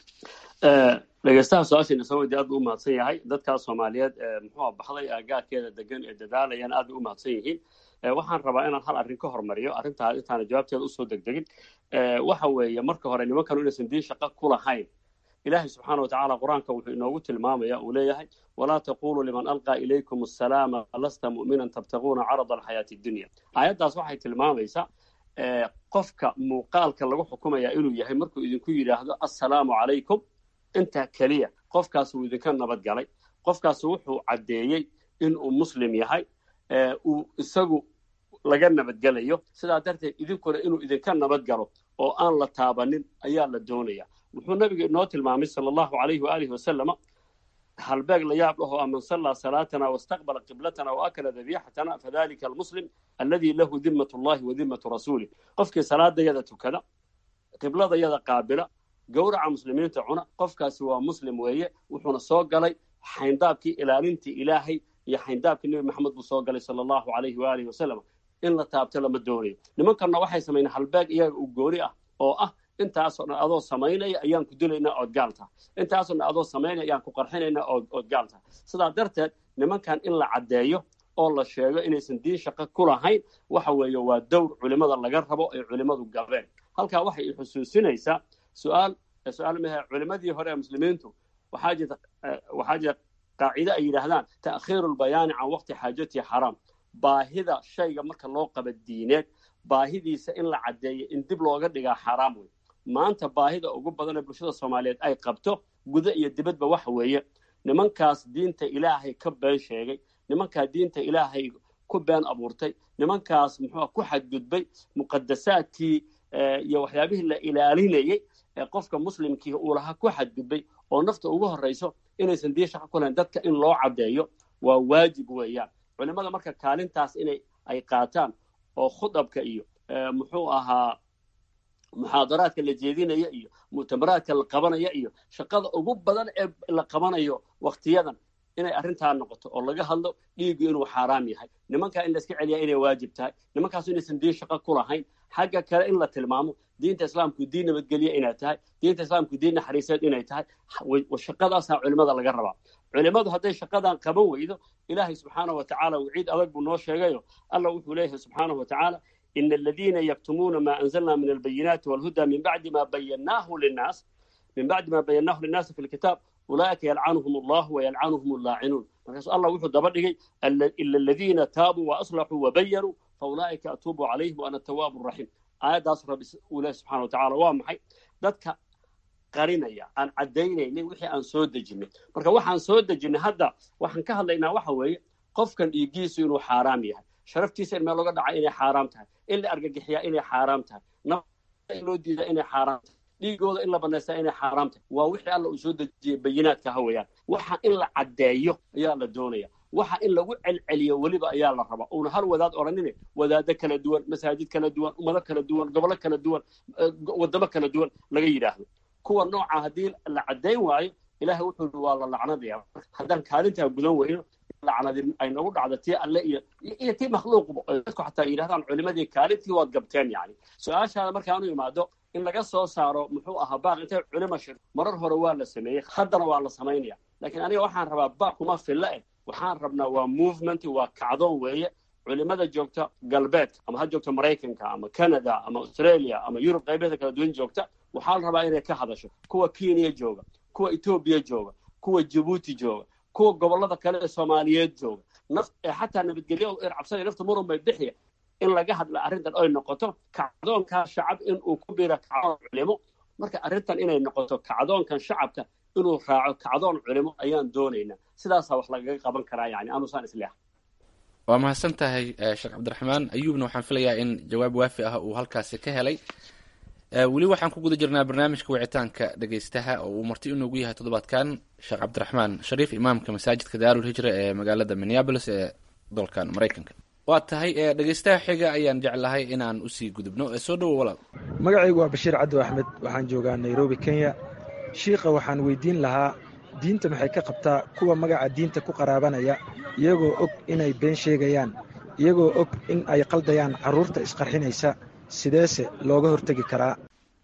dhegeystaha su-aashiina soo weydiy aad buu umahadsan yahay dadkaa soomaaliyeed muxuu baxday aagaarkeeda degan ee dadaalayaan aad bay umahadsan yihiin waxaan rabaa inaan hal arrin ka hormariyo arrintaa intaana jawaabteeda usoo degdegin waxa weeye marka hore nimankanu inaysan diin shaqo ku lahayn ilaahay subxaana wa tacaala qur-aanka wuxuu inoogu tilmaamaya uu leeyahay walaa taquluu liman alqaa ilaykum asalaama lasta mu'minan tabtaguuna carada alxayaati dunya aayaddaas waxay tilmaamaysaa qofka muuqaalka lagu xukumaya inuu yahay markuu idinku yidhaahdo assalaamu calaykum intaa keliya qofkaas uu idinka nabad galay qofkaas wuxuu caddeeyey inuu muslim yahay uu isagu laga nabadgelayo sidaa darteed idinkuna inuu idinka nabad galo oo aan la taabanin ayaa la doonaya wuxuu nabiga inoo tilmaamay sala allahu calayhi waalihi wasalama halbeeg la yaab dhaho man sallaa salaatana wastaqbala qiblatana waakala dabiixatana fadalika almuslim alladii lahu dimmat ullahi wa dimmatu rasuulih qofkii salaadayada tukada qibladayada qaabila gowraca muslimiinta cuna qofkaasi waa muslim weeye wuxuuna soo galay xayndaabkii ilaalintii ilaahay iyo xayndaabkii nebi maxamed buu soo galay sala allahu calayhi waalihi wasalam in la taabto lama doonayo nimankanna waxay samayneen halbeeg iyaga u gooni ah oo ah intaasoo dhan adoo samaynaya ayaan ku dilaynaa ood gaal taha intaasoo dhan adoo samaynaya ayaan ku qarxinaynaa ood gaal taha sidaa darteed nimankan in la caddeeyo oo la sheego inaysan diin shaqo ku lahayn waxa weeye waa dowr culimmada laga rabo ay culimmadu gabeen halkaa waxay i xusuusinaysaa su-aal su-aal mahe culimmadii hore ee muslimiintu waxaa jirta waxaa jira qaacide ay yidhaahdaan ta'khiiru lbayaani can waqti xaajatihi xaraam baahida shayga marka loo qaba diineed baahidiisa in la caddeeyo in dib looga dhigaa xaaraam wey maanta baahida ugu badan ee bulshada soomaaliyeed ay qabto guda iyo dibadba waxa weeye nimankaas diinta ilaahay ka been sheegay nimankaa diinta ilaahay ku been abuurtay nimankaas muxuu ku xadgudbay muqadasaadkii iyo waxyaabihii la ilaalinayey ee qofka muslimkii uu lahaa ku xadgudbay oo nafta ugu horrayso inaysan diin shaqo ku lahayn dadka in loo caddeeyo waa waajib weeyaan culimmada marka kaalintaas inay ay qaataan oo khudabka iyo muxuu ahaa muxaadaraadka la jeedinaya iyo mu'tamaraadka la qabanaya iyo shaqada ugu badan ee la qabanayo wakhtiyadan inay arrintaa noqoto oo laga hadlo dhiiggu inuu xaaraam yahay nimankaa in la iska celiyaa inay waajib tahay nimankaasu inaysan diin shaqo ku lahayn xagga kale in la tilmaamo diinta islaamku diin nabadgelye inay tahay diinta islaamku diin naxariiseed inay tahay shaqadaasaa culimmada laga rabaa culimmadu hadday shaqadan qaban weydo ilaahay subxaanahu wa tacaala waciid adag buu noo sheegayo alla wuxuu leeyahay subxaanahu wa tacaala ina aladiina yaktumuuna ma anzalna min albayinaati walhuda min bacdi ma bayannaahu linnaas min bacdi ma bayannaahu linnaasi fi lkitaab ulaa'ika yalcanuhum allahu wayalcanuhum allaacinuun markaasu allah wuxuu daba dhigay ila aladiina taabuu waaslaxuu wabayanuu faulaa'ika atuubu calayhim waana tawaabu raxiim aayaddaas rabbi uu leeyahy subxana wa tacala waa maxay dadka qarinaya aan caddaynaynin wixii aan soo dejinay marka waxaan soo dejinay hadda waxaan ka hadlaynaa waxa weeye qofkan dhiiggiisu inuu xaaraam yahay sharaftiisa in meel looga dhaca inay xaaraam tahay in la argagixiyaa inay xaaraam tahay nafta in loo diidaa inay xaaraam tahay dhiigooda in la banaystaa inay xaaraam tahay waa wixii alla uu soo dejiyey bayinaadka ha weeyaan waxa in la caddeeyo ayaa la doonaya waxa in lagu celceliyo weliba ayaa la rabaa uuna hal wadaad odhanine wadaado kala duwan masaajid kala duwan ummado kala duwan gobolo kala duwan waddamo kala duwan laga yidhaahdo kuwa nooca haddii la caddayn waayo ilaahay wuxuu i waa la lacnadaya haddaan kaalintaa gudan weyno lacnadi ay nagu dhacdo tii alle iyo iyo tii makhluuqba dadku xataa yidhahdaan culimadii kaalintii waad gabteen yani su-aashaada markaanu imaado in laga soo saaro muxuu ahaa baaq intay culimo shir marar hore waa la sameeyey haddana waa la samaynaya laakiin aniga waxaan rabaa baaq kuma filla eh waxaan rabnaa waa movement waa kacdoon weeye culimada joogta galbeedka ama ha joogta maraykanka ama canada ama australia ama yurub qaybeeda kala duwan joogta waxaa la rabaa inay ka hadasho kuwa kenya jooga kuwa etoobiya jooga kuwa jabuuti jooga kuwa gobolada kale ee soomaaliyeed jooga naf xataa nabadgelyo er cabsada nafta muran bay bixiya in laga hadla arrintan ay noqoto kacdoonkaa shacab in uu ku biro kacdoon culimo marka arrintan inay noqoto kacdoonkan shacabka inuu raaco kacdoon culimo ayaan doonaynaa sidaasaa wax lagaga qaban karaa yani anusaan isleeha waa mahadsan tahay sheekh cabdiraxmaan ayuubna waxaan filayaa in jawaab waafi ah uu halkaasi ka helay weli waxaan ku guda jirnaa barnaamijka wicitaanka dhegeystaha oo uu marti inoogu yahay toddobaadkan sheekh cabdiraxmaan shariif imaamka masaajidka daarul hijra ee magaalada minneabolis ee dalkan maraykanka waa tahay dhegeystaha xiga ayaan jeclahay inaan usii gudubno soo dhowo walaal magacaygu waa bashiir caddo axmed waxaan joogaa nairobi kenya shiikha waxaan weydiin lahaa diinta maxay ka qabtaa kuwa magaca diinta ku qaraabanaya iyagoo og inay been sheegayaan iyagoo og in ay qaldayaan carruurta isqarxinaysa sideese looga hortegi karaa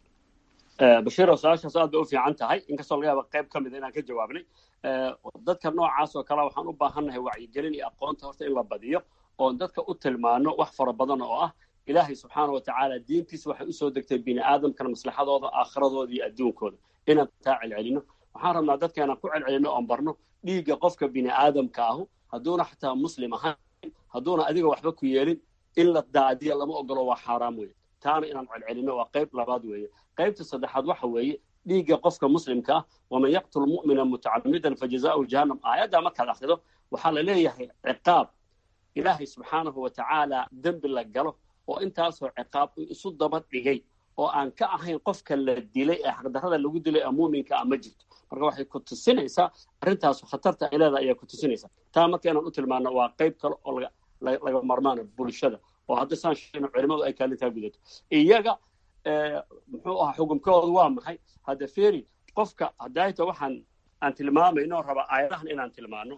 bashiiro su-aashaas aad bay u fiican tahay inkastoo laga yaaba qayb ka mida inaan ka jawaabnay dadka noocaas oo kale waxaan u baahannahay wacyigelin iyo aqoonta horta in la badiyo oon dadka u tilmaano wax fara badan oo ah ilaahay subxaana wa tacaala diintiisa waxay usoo degtay bini aadamkana maslaxadooda aakhiradooda iyo adduunkooda inaan taa celcelino waxaan rabnaa dadka inaan ku celcelino oon barno dhiigga qofka bini aadamka ahu hadduuna xataa muslim ahayn hadduuna adiga waxba ku yeelin in la daadiya lama ogolo waa xaaraam weeye taana inaan celcelino waa qayb labaad weeye qaybta saddexaad waxa weeye dhiigga qofka muslimka ah waman yaqtul mu'mina mutacamidan fajazaa'uhu jahannam aayaddaa markaad akhrido waxaa la leeyahay ciqaab ilaahay subxaanahu wa tacaala dembi la galo oo intaasoo ciqaab isu daba dhigay oo aan ka ahayn qofka la dilay ee xaqdarrada lagu dilay ee muuminka ah ma jirto marka waxay ku tusinaysaa arrintaasu khatarta ay leedahay ayaa ku tusinaysaa taa marka inaan u tilmaano waa qayb kale oo laga laga marmaana bulshada oo hadda saan sheegna culimadu ay kaalintaa gudato iyaga muxuu ahaa xukumkoodu waa maxay hadda feri qofka hadayta waxaan aan tilmaamayno raba aayadahan inaan tilmaano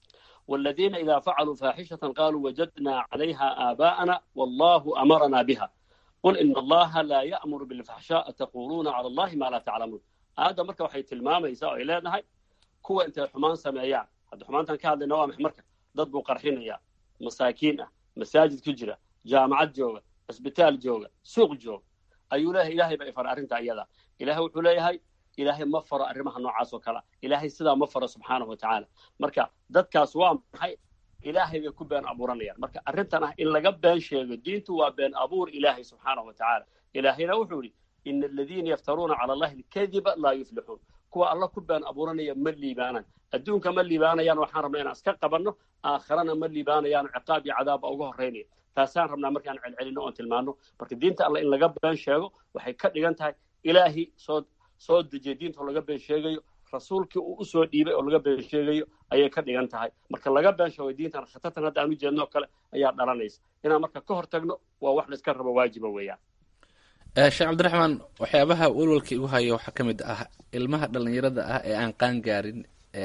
والذين إذا فعلوا فاحشة قالوا وجدنا عليها آباءنا والله أمرنا بها قل إن الله لا يأمر بالفحشاء تقولون على الله ما لا تعلمون هذا مركب waxay tilmaamaysaa oo ay leedahay kuwa intay xumaan sameeyaan hadda xumaantan ka hadlayna waa maxay marka dad buu qarxinaya masaakiin ah masaajid ku jira jaamacad jooga cisbitaal jooga suuq jooga ayuu leeyahay ilaahay baa ifara arrinta iyada ilaahay wuxuu leeyahay ilaahay ma faro arrimaha noocaas oo kale ilaahay sidaa ma faro subxaanahu watacaala marka dadkaas waa maxay ilaahay bay ku been abuuranayaan marka arrintan ah in laga been sheego diintu waa been abuur ilaahay subxaanahu watacaala ilaahayna wuxuu yidhi ina aladiina yaftaruuna cala allahi alkadiba laa yuflixuun kuwa alla ku been abuuranaya ma liibaanaan adduunka ma liibaanayaan waxaan rabnaa inaan iska qabanno aakhirana ma liibaanayaan ciqaab iyo cadaabba uga horraynaya taasaan rabnaa markaan celcelinno oon tilmaanno marka diinta alla in laga been sheego waxay ka dhigan tahay ilaahi soo soo dejiya diinta oo laga been sheegayo rasuulkii uu usoo dhiibay oo laga been sheegayo ayay ka dhigan tahay marka laga been sheego diintan khatartan hadda aan u jeedno kale ayaa dhalanaysa inaan marka ka hor tagno waa wax la iska rabo waajiba weeyaan sheekh cabdiraxmaan waxyaabaha walwalka igu haya waxaa ka mid ah ilmaha dhallinyarada ah ee aan qaan gaarin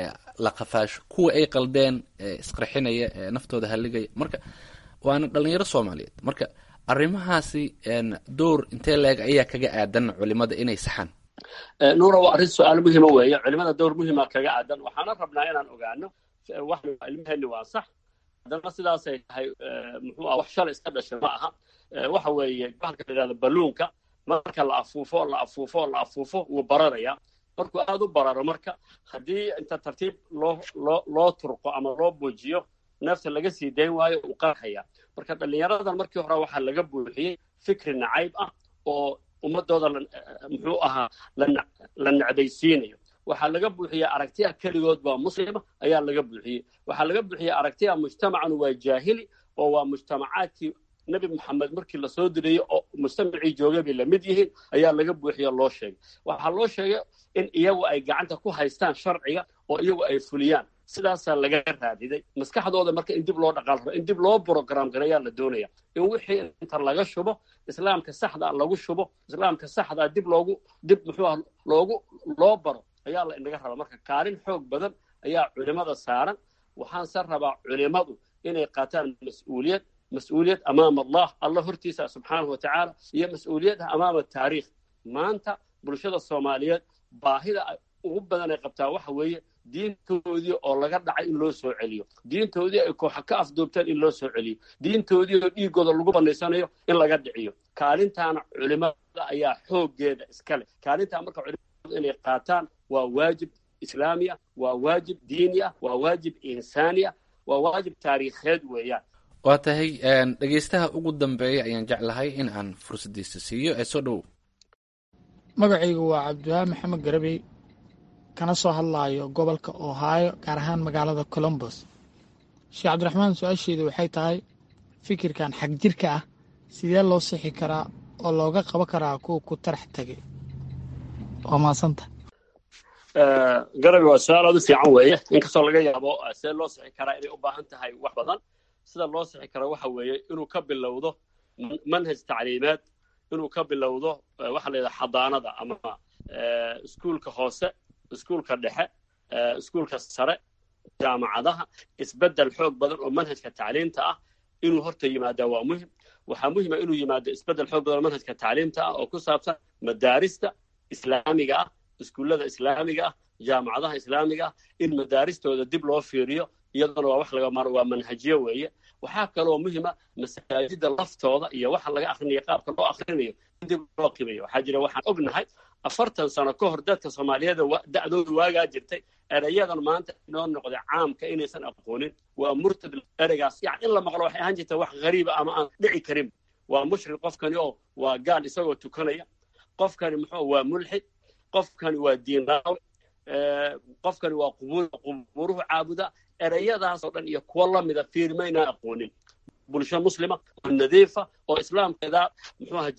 la qafaasho kuwa ay qaldeen isqarxinaya ee naftooda halligaya marka waana dhallinyaro soomaaliyeed marka arrimahaasi door intee leeg ayaa kaga aadan culimada inay saxaan nuura waa arrin su-aal muhima weeye culimada dowr muhima kaga aadan waxaana rabnaa inaan ogaano wax ilmaheenni waa sax haddana sidaasay tahay muxuu ah wax shalay iska dhashay ma aha waxa weeye bahalka la yidhahdo balluunka marka la afuufo la afuufo la afuufo wuu bararaya markuu aada u bararo marka haddii inta tartiib loo loo loo turqo ama loo buujiyo neefta laga sii dayn waayo uu qarxaya marka dhallinyaradan markii hore waxaa laga buuxiyey fikri nacayb ah oo ummadooda muxuu ahaa la necbaysiinayo waxaa laga buuxiyey aragtiya keligood baa muslima ayaa laga buuxiyey waxaa laga buuxiyey aragtiya mujtamacan waa jaahili oo waa mujtamacaadkii nebi maxamed markii lasoo dirayey oo mujtamacii joogay bay lamid yihiin ayaa laga buuxiyo loo sheegay waxaa loo sheegay in iyagu ay gacanta ku haystaan sharciga oo iyagu ay fuliyaan sidaasaa laga raadiday maskaxdooda marka in dib loo dhaqaal rabo in dib loo brogram gareeyaa la doonaya in wixii inta laga shubo islaamka saxda lagu shubo islaamka saxdaa dib loogu dib muxuu ah loogu loo baro ayaa la inaga rabaa marka kaalin xoog badan ayaa culimada saaran waxaanse rabaa culimadu inay qaataan mas-uuliyad mas-uuliyad amaama allah alla hortiisa subxaanahu watacaala iyo mas-uuliyad amaama taariikh maanta bulshada soomaaliyeed baahida ugu badan ay qabtaa waxa weeye diintoodii oo laga dhacay in loo soo celiyo diintoodii ay kooxa ka afduubteen in loo soo celiyo diintoodii oo dhiigooda lagu banaysanayo in laga dhiciyo kaalintaana culimada ayaa xooggeeda iskale kaalintaa marka culimadu inay qaataan waa waajib islaami ah waa waajib diini ah waa waajib insaani ah waa waajib taariikheed weeyaan waa tahay dhegaystaha ugu dambeeya ayaan jeclahay in aan fursaddiisa siiyo ee soo dhowow magacaygu waa cabdiwahab maxamed garabey kana soo hadlaayo gobolka ohio gaar ahaan magaalada colombos sheekh cabdiraxmaan su-aasheedu waxay tahay fikirkan xag jirka ah sidee loo sixi karaa oo looga qabo karaa kuwa ku tarax tegay waa maasanta garabi waa su-aal aad u fiican weeye inkastoo laga yaabo see loo sixi karaa inay u baahan tahay wax badan sida loo sixi karo waxa weeye inuu ka bilowdo manhaj tacliimeed inuu ka bilowdo waxa la yidhaha xadaanada ama iskuulka hoose iskuulka dhexe iskuulka sare jaamacadaha isbeddel xoog badan oo manhajka tacliimta ah inuu horta yimaadaa waa muhim waxaa muhima inuu yimaado isbeddel xoog badan oo manhajka tacliimta ah oo ku saabsan madaarista islaamiga ah iskuullada islaamiga ah jaamacadaha islaamiga ah in madaaristooda dib loo fiiriyo iyaduna waa wax laga maro waa manhajiyo weeye waxaa kaloo muhima masaajida laftooda iyo waxa laga akrinayo qaabka loo akrinayo in dib loo qiimayo waxaa jira waxaan ognahay afartan sano ka hor dadka soomaaliyeed da'dooda waagaa jirtay erayadan maanta inoo noqday caamka inaysan aqoonin waa murtad ereygaas yani in la maqlo waxay ahaan jirta wax ghariiba ama aan dhici karin waa mushrik qofkani oo waa gaal isagoo tukanaya qofkani muxuu waa mulxid qofkani waa diinraawe qofkani waa qubuuruhu caabuda ereyadaasoo dhan iyo kuwo lamida fiirmaynaan aqoonin bulsho muslima oo nadiifa oo islaamkeeda muxuuha jecel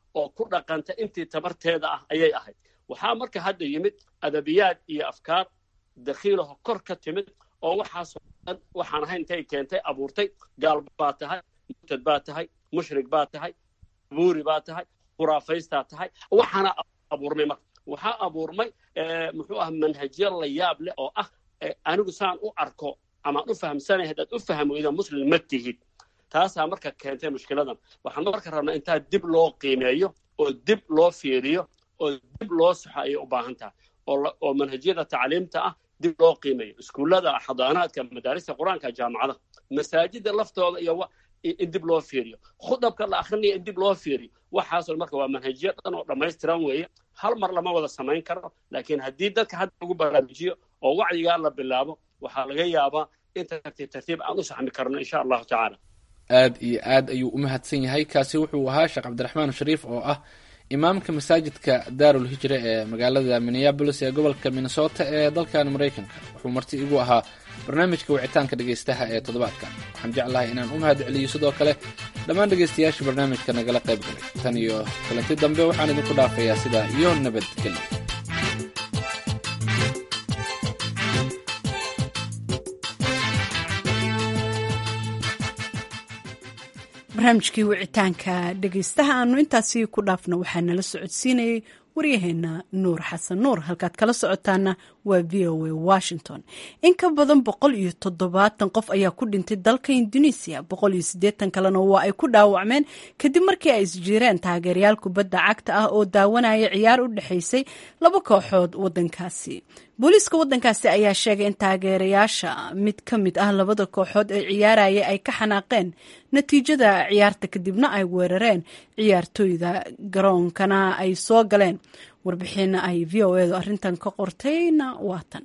oo ku dhaqanta intii tabarteeda ah ayay ahayd waxaa marka hadda yimid adabiyaad iyo afkaar dakhiilaho kor ka timid oo waxaasoo dhan waxaan ahayn intay keentay abuurtay gaal baa tahay murtad baa tahay mushrik baa tahay buuri baa tahay khuraafaystaa tahay waxaana abuurmay marka waxaa abuurmay muxuu ah manhajyo la yaab leh oo ah anigu saan u arko amaan u fahamsanay haddaad u faham weyda muslim ma tihid taasaa marka keentay mushkiladan waxaan marka rabnaa intaa dib loo qiimeeyo oo dib loo fiiriyo oo dib loo saxo ayay u baahan tahay oo manhajyada tacliimta ah dib loo qiimeeyo iskuullada xadaanaadka madaarista qur-aanka jaamacada masaajida laftooda iyo in dib loo fiiriyo khudabka la akrinaya in dib loo fiiriyo waxaasoo marka waa manhajyo dhan oo dhammaystiran weeye hal mar lama wada samayn karo laakiin haddii dadka hadda lagu baraarujiyo oo wacyigaa la bilaabo waxaa laga yaabaa in tartiib tartiib aan u saxmi karno insha allahu tacaala aad iyo aad ayuu u mahadsan yahay kaasi wuxuu ahaa sheekh cabdiraxmaan shariif oo ah imaamka masaajidka daarul hijra ee magaalada minneabolis ee gobolka minnesota ee dalkan maraykanka wuxuu marti igu ahaa barnaamijka wicitaanka dhegaystaha ee toddobaadka waxaan jeclahay inaan u mahad celiyo sidoo kale dhammaan dhegaystayaasha barnaamijka nagala qayb galay tan iyo kulanti dambe waxaan idinku dhaafayaa sidaa iyo nabadgelyo barnaamijkii wicitaanka dhegaystaha aanu intaasi ku dhaafno waxaa nala socodsiinayay waryaheena nuur xasan nuur halkaad kala socotaana waa v o a washington in ka badan boqol iyo toddobaatan qof ayaa ku dhintay dalka indonesiya boqol iyo siddeetan kalena waa ay ku dhaawacmeen kadib markii ay isjiireen taageerayaal kubadda cagta ah oo daawanaya ciyaar u dhexaysay laba kooxood wadankaasi booliiska wadankaasi ayaa sheegay in taageerayaasha mid ka mid ah labada kooxood ee ciyaaraya ay ka xanaaqeen natiijada ciyaarta kadibna ay weerareen ciyaartooyda garoonkana ay soo galeen warbixina ay v o edu arrintan ka qortayna waatan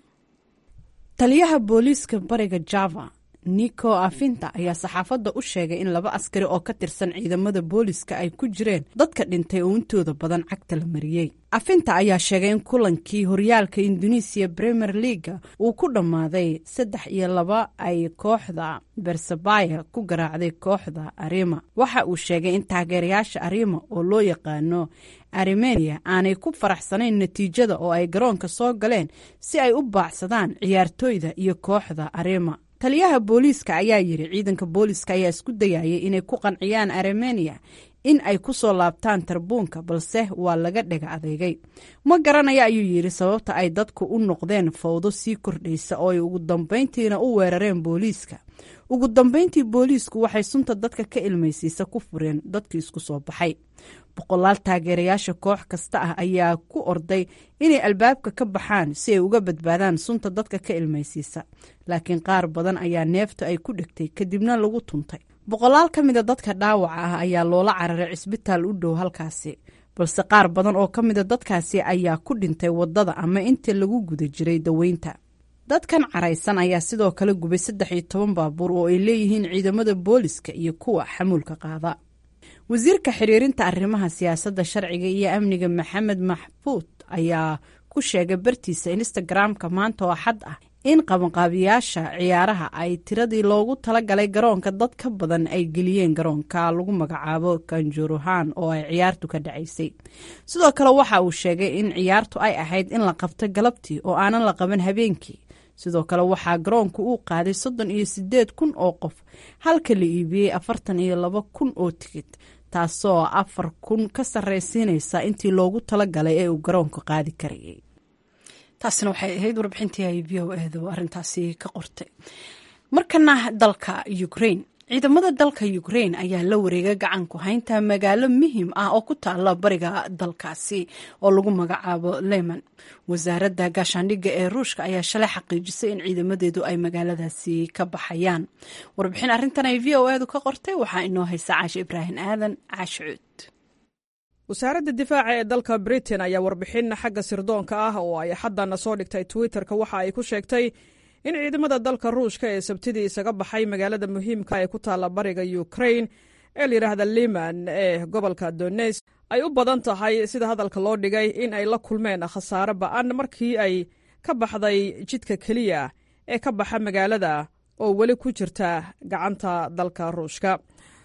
taliyaha booliiska bariga java nico afinta ayaa saxaafadda u sheegay in laba askari oo ka tirsan ciidamada booliiska ay ku jireen dadka dhintay oo intooda badan cagta la mariyey afinta ayaa sheegay in kulankii horyaalka indonesiya premier leaga uu ku dhammaaday saddex iyo laba ay kooxda bersabaya ku garaacday kooxda arima waxa uu sheegay in taageerayaasha arima oo loo yaqaano armenia aanay ku faraxsanayn natiijada oo ay garoonka soo galeen si ay u baacsadaan ciyaartooyda iyo kooxda arima taliyaha booliiska ayaa yiri ciidanka booliiska ayaa isku dayayay inay ku qanciyaan armenia in ay ku soo laabtaan tarbuunka balse waa laga dhega adeegay ma garanaya ayuu yidhi sababta ay dadku u noqdeen fawdo sii kordhaysa oo ay ugu dambayntiina u weerareen booliiska ugu dambayntii booliisku waxay sunta dadka ka ilmaysiisa ku fureen dadkii isku soo baxay boqolaal taageerayaasha koox kasta ah ayaa ku orday inay albaabka ka baxaan si ay uga badbaadaan sunta dadka ka ilmaysiisa laakiin qaar badan ayaa neefta ay ku dhegtay kadibna lagu tuntay boqolaal ka mida dadka dhaawaca ah ayaa loola cararay cisbitaal u dhow halkaasi balse qaar badan oo ka mida dadkaasi ayaa ku dhintay waddada ama intii lagu guda jiray daweynta dadkan caraysan ayaa sidoo kale gubay saddex iyo toban baabuur oo ay leeyihiin ciidamada booliska iyo kuwa xamuulka qaada wasiirka xiriirinta arrimaha siyaasadda sharciga iyo amniga maxamed maxfuud ayaa ku sheegay bartiisa instagram-ka maanta oo xad ah in qabanqaabiyaasha ciyaaraha ay tiradii loogu talagalay garoonka dad ka badan ay geliyeen garoonka lagu magacaabo kanjuruhan oo ay ciyaartu ka dhacaysay sidoo kale waxa uu sheegay in ciyaartu ay ahayd in la qabto galabtii oo aanan la qaban habeenkii sidoo kale waxaa garoonku uu qaaday soddon iyo sideed kun oo qof halka la iibiyey afartan iyo laba kun oo tigid taasoo afar kun ka sarraysiinaysa intii loogu talagalay ee uu garoonku qaadi karayay taasina waxay ahayd warbixintii ay v o edu arrintaasi ka qortay markana dalka ukrain ciidamada dalka ukrain ayaa la wareegay gacan ku haynta magaalo muhiim ah oo ku taala bariga dalkaasi oo lagu magacaabo leman wasaaradda gaashaandhigga ee ruushka ayaa shalay xaqiijisay in ciidamadeedu ay magaaladaasi ka baxayaan warbixin arrintan ay v o edu ka qortay waxaa inoo haysa caashi ibraahim aadan caashicuud wasaaradda difaaca ee dalka britain ayaa warbixin xagga sirdoonka ah oo ay xaddana soo dhigtay twitter-ka waxa ay ku sheegtay in ciidamada dalka ruushka ee sabtidii isaga baxay magaalada muhiimka ee ku taalla bariga ukrain ee layidhaahda liman ee gobolka dones ay u badan tahay sida hadalka loo dhigay in ay la kulmeen khasaare ba'an markii ay ka baxday jidka keliya ee ka baxa magaalada oo weli ku jirta gacanta dalka ruushka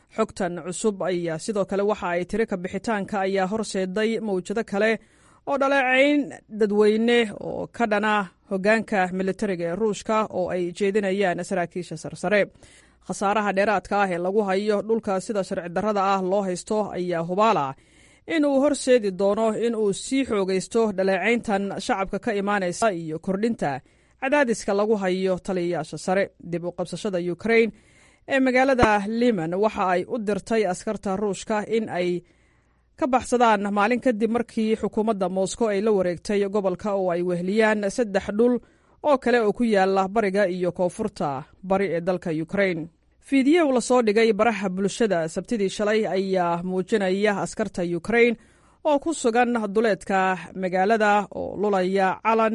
xogtan cusub ayaa sidoo kale waxa ay tiri ka bixitaanka ayaa horseeday mawjado kale oo dhaleecayn dadweyne oo ka dhana hoggaanka militariga ee ruushka oo ay jeedinayaan saraakiisha sarsare khasaaraha dheeraadka ah ee lagu hayo dhulka sida sharci darrada ah loo haysto ayaa hubaala in uu horseedi doono in uu sii xoogaysto dhaleecayntan shacabka ka imaanaysa iyo kordhinta cadaadiska lagu hayo taliyayaasha sare dib u qabsashada ukrain ee magaalada liman waxa ay u dirtay askarta ruushka in ay ka baxsadaan maalin kadib markii xukuumadda moscow ay la wareegtay gobolka oo ay wehliyaan saddex dhul oo kale oo ku yaala bariga iyo koonfurta bari ee dalka ukrain fiidiyow lasoo dhigay baraha bulshada sabtidii shalay ayaa muujinaya askarta ukrain oo ku sugan duleedka magaalada oo lulaya calan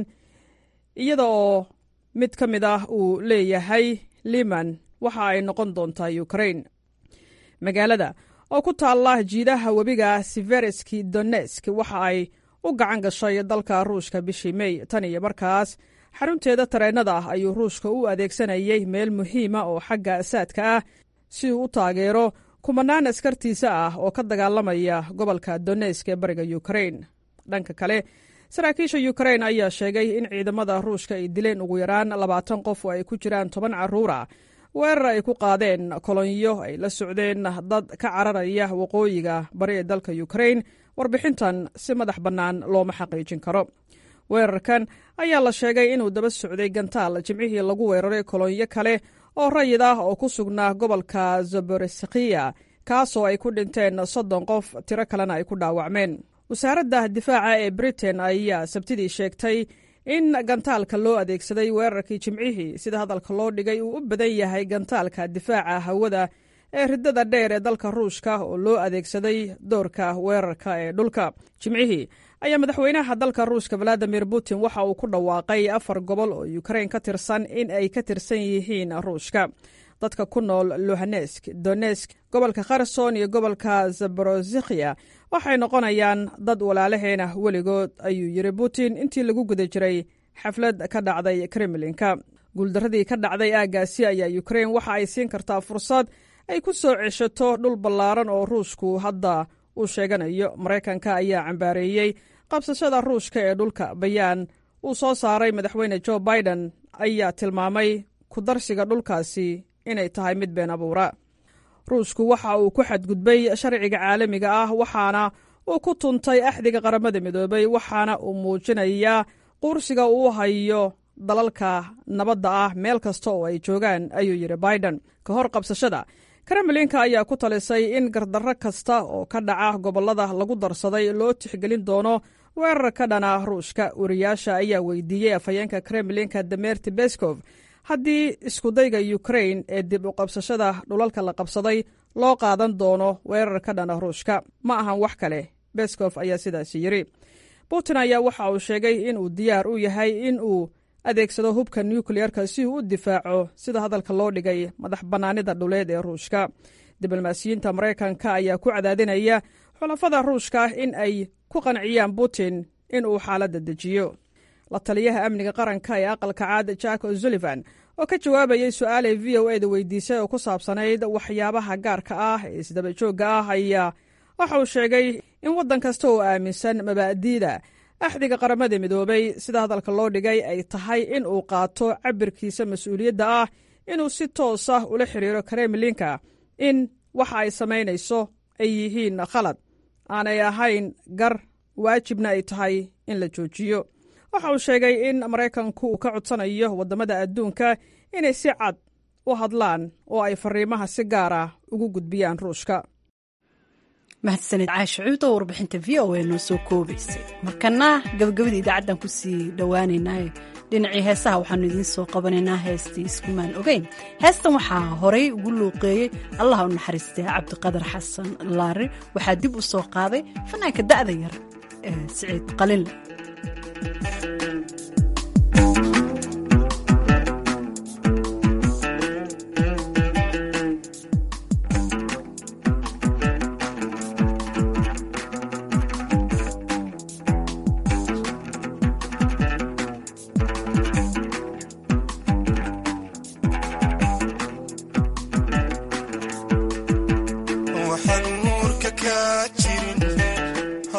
iyada oo mid ka mid ah uu leeyahay liman waxa ay noqon doontaa ukrain magaalada oo ku taalla jiidaha webiga sivereski donesk waxa ay u gacan gashay dalka ruushka bishii mey tan iyo markaas xarunteeda tareennada ah ayuu ruushka u adeegsanayay meel muhiima oo xagga saadka ah si uu u taageero kumanaan askartiisa ah oo ka dagaalamaya gobolka donesk ee bariga ukrain dhanka kale saraakiisha ukrain ayaa sheegay in ciidamada ruushka ay dileen ugu yaraan labaatan qof oo ay ku jiraan toban carruura weerar ay ku qaadeen kolonyo ay la socdeen dad ka cararaya waqooyiga bari ee dalka ukrain warbixintan si madax bannaan looma xaqiijin karo weerarkan ayaa la sheegay inuu daba socday gantaal jimcihii lagu weeraray kolonyo kale oo rayid ah oo ku sugnaa gobolka zaboreskiya kaasoo ay ku dhinteen soddon qof tiro kalena ay ku dhaawacmeen wasaaradda difaaca ee britain ayaa sabtidii sheegtay in gantaalka loo adeegsaday weerarkii jimcihii sida hadalka loo dhigay uu u badan yahay gantaalka difaaca hawada ee ridada dheer ee dalka ruushka oo loo adeegsaday doorka weerarka ee dhulka jimcihii ayaa madaxweynaha dalka ruushka valadimir putin waxa uu ku dhawaaqay afar gobol oo ukrain ka tirsan in ay ka tirsan yihiin ruushka dadka ku nool luhanesk donesk gobolka kherson iyo gobolka zaborozikhiya waxay noqonayaan dad walaalaheena weligood ayuu yiri putin intii lagu guda jiray xaflad ka dhacday kremlinka guuldaradii ka dhacday aaggaasi ayaa ukrain waxa ay siin kartaa fursad ay ku soo ceshato dhul ballaaran oo ruushku hadda uu sheeganayo maraykanka ayaa cambaareeyey qabsashada ruushka ee dhulka bayaan uu soo saaray madaxweyne jo biden ayaa tilmaamay ku darsiga dhulkaasi inay tahay mid been abuura ruushku waxa uu ku xadgudbay sharciga caalamiga ah waxaana uu ku tuntay axdiga qaramada midoobay waxaana uu muujinayaa quursiga uu hayo dalalka nabadda ah meel kasta oo ay joogaan ayuu yidhi biden ka hor qabsashada kremlinka ayaa ku talisay in gardarro kasta oo ka dhaca gobollada lagu darsaday loo tixgelin doono weerar ka dhana ruushka wariyaasha ayaa weydiiyey afhayeenka kremlinka demerti beskov haddii iskudayga ukrain ee dib u qabsashada dhulalka la qabsaday loo qaadan doono weerar ka dhana ruushka ma ahan wax kale beskof ayaa sidaasi yidhi putin ayaa waxa uu sheegay inuu diyaar u yahay in uu adeegsado hubka nukleyerka si uu u difaaco sida hadalka loo dhigay madax bannaanida dhuleed ee ruushka diblomaasiyiinta maraykanka ayaa ku cadaadinaya xulafada ruushka in ay ku qanciyaan putin in uu xaaladda dejiyo la taliyaha amniga qaranka ee aqalka caad jack o'sullivan oo ka jawaabayay su-aalay v o eda weydiisay oo ku saabsanayd waxyaabaha gaarka ah ee isdaba joogga ah ayaa waxa uu sheegay in waddan kasta oo aaminsan mabaa'diida axdiga qaramada midoobay sida hadalka loo dhigay ay tahay in uu qaato cabirkiisa mas-uuliyadda ah inuu si toos ah ula xiriiro kremlinka in waxa ay samaynayso ay yihiin khalad aanay ahayn gar waajibna ay tahay in la joojiyo waxa uu sheegay in maraykanku uu ka codsanayo waddamada adduunka inay si cad u hadlaan oo ay fariimaha si gaar ah ugu gudbiyaan ruushka mahadsanid caasha cuud oo warbixinta v o a noo soo koobaysay markana gabagabada idaacaddan ku sii dhowaaneynaayo dhinacii heesaha waxaanu idiin soo qabanaynaa heestii iskumaan ogeyn heestan waxaa horay ugu luuqeeyey allaha u naxariistay cabdiqadar xasan laari waxaa dib u soo qaaday fanaanka da'da yar ee siciid qalinle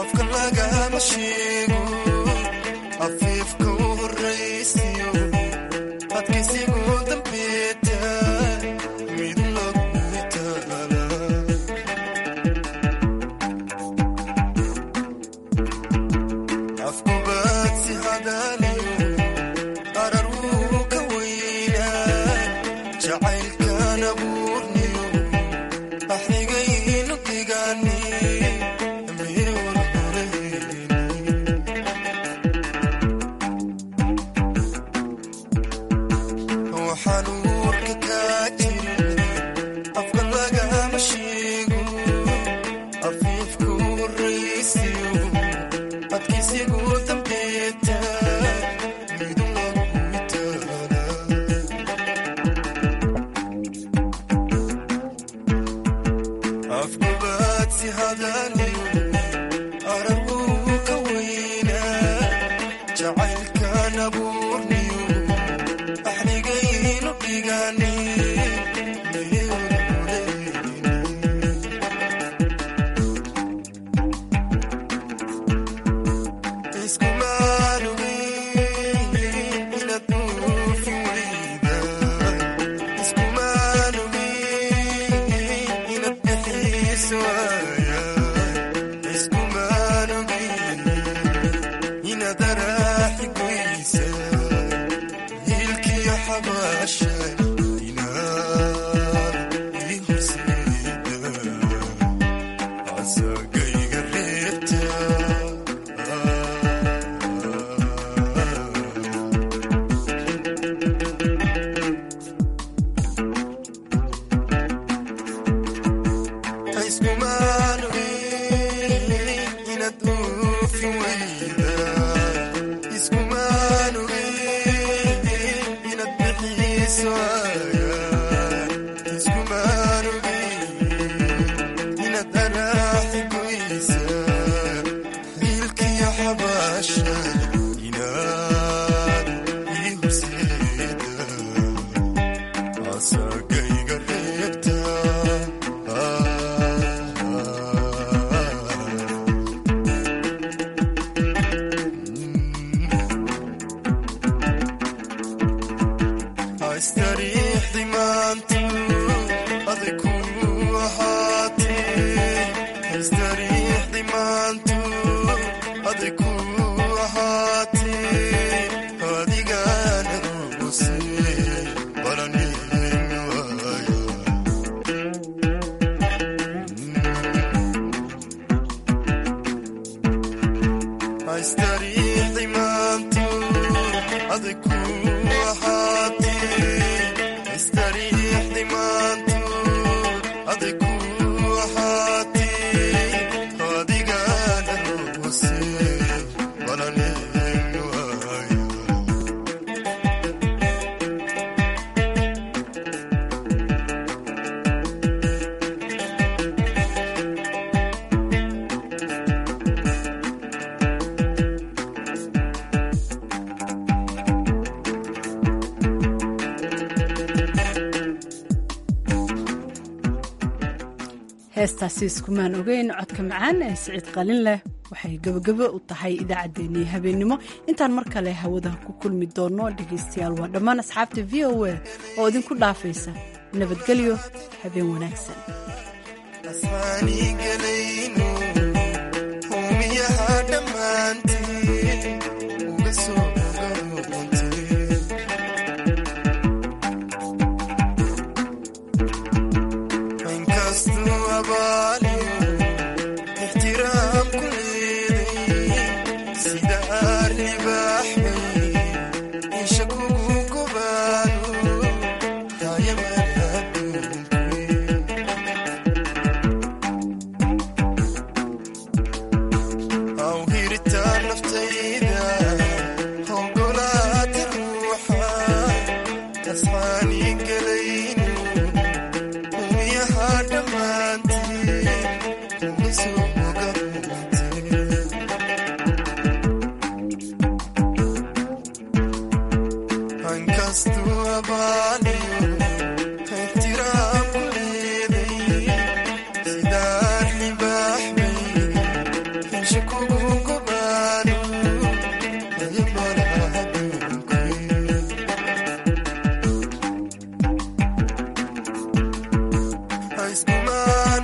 afka lagama sheego afiifka u horraysiyo adkaysigu dambeeta mid lagu taala afkubaad si hadaaliyo arar wuu ka weynaa jacaylkan abuurniyo axrigaynu digaani meel walhoreyni waxaan uurka kaa jirin afka lagama sheego afiifku horraysiyo adkaysigu dambeeta mid lagu taala afkubaad si hadaaliyo arar wuu ka weynaa jacaylkan abuurniyo axrigaynu dhigaani asagayga reebta asagayga reebta astariixdi maantu aday ku ahaatee astariixdi maantu aday ku ahaatee adigana ruguse balanimi waaya astariixdi maantu aday ku ahaatee astariixdi maantu aday ku ahaatee adigana ruguse balanimi waaya heestaasi iskumaan ogeyn codka macaan ee siciid qalin leh waxay gebagabo u tahay idaacaddeenii habeennimo intaan mar kale hawada ku kulmi doonno dhegaystayaal waa dhammaan asxaabta v o a oo idinku dhaafaysa nabadgelyo habeen wanaagsan asmaani gele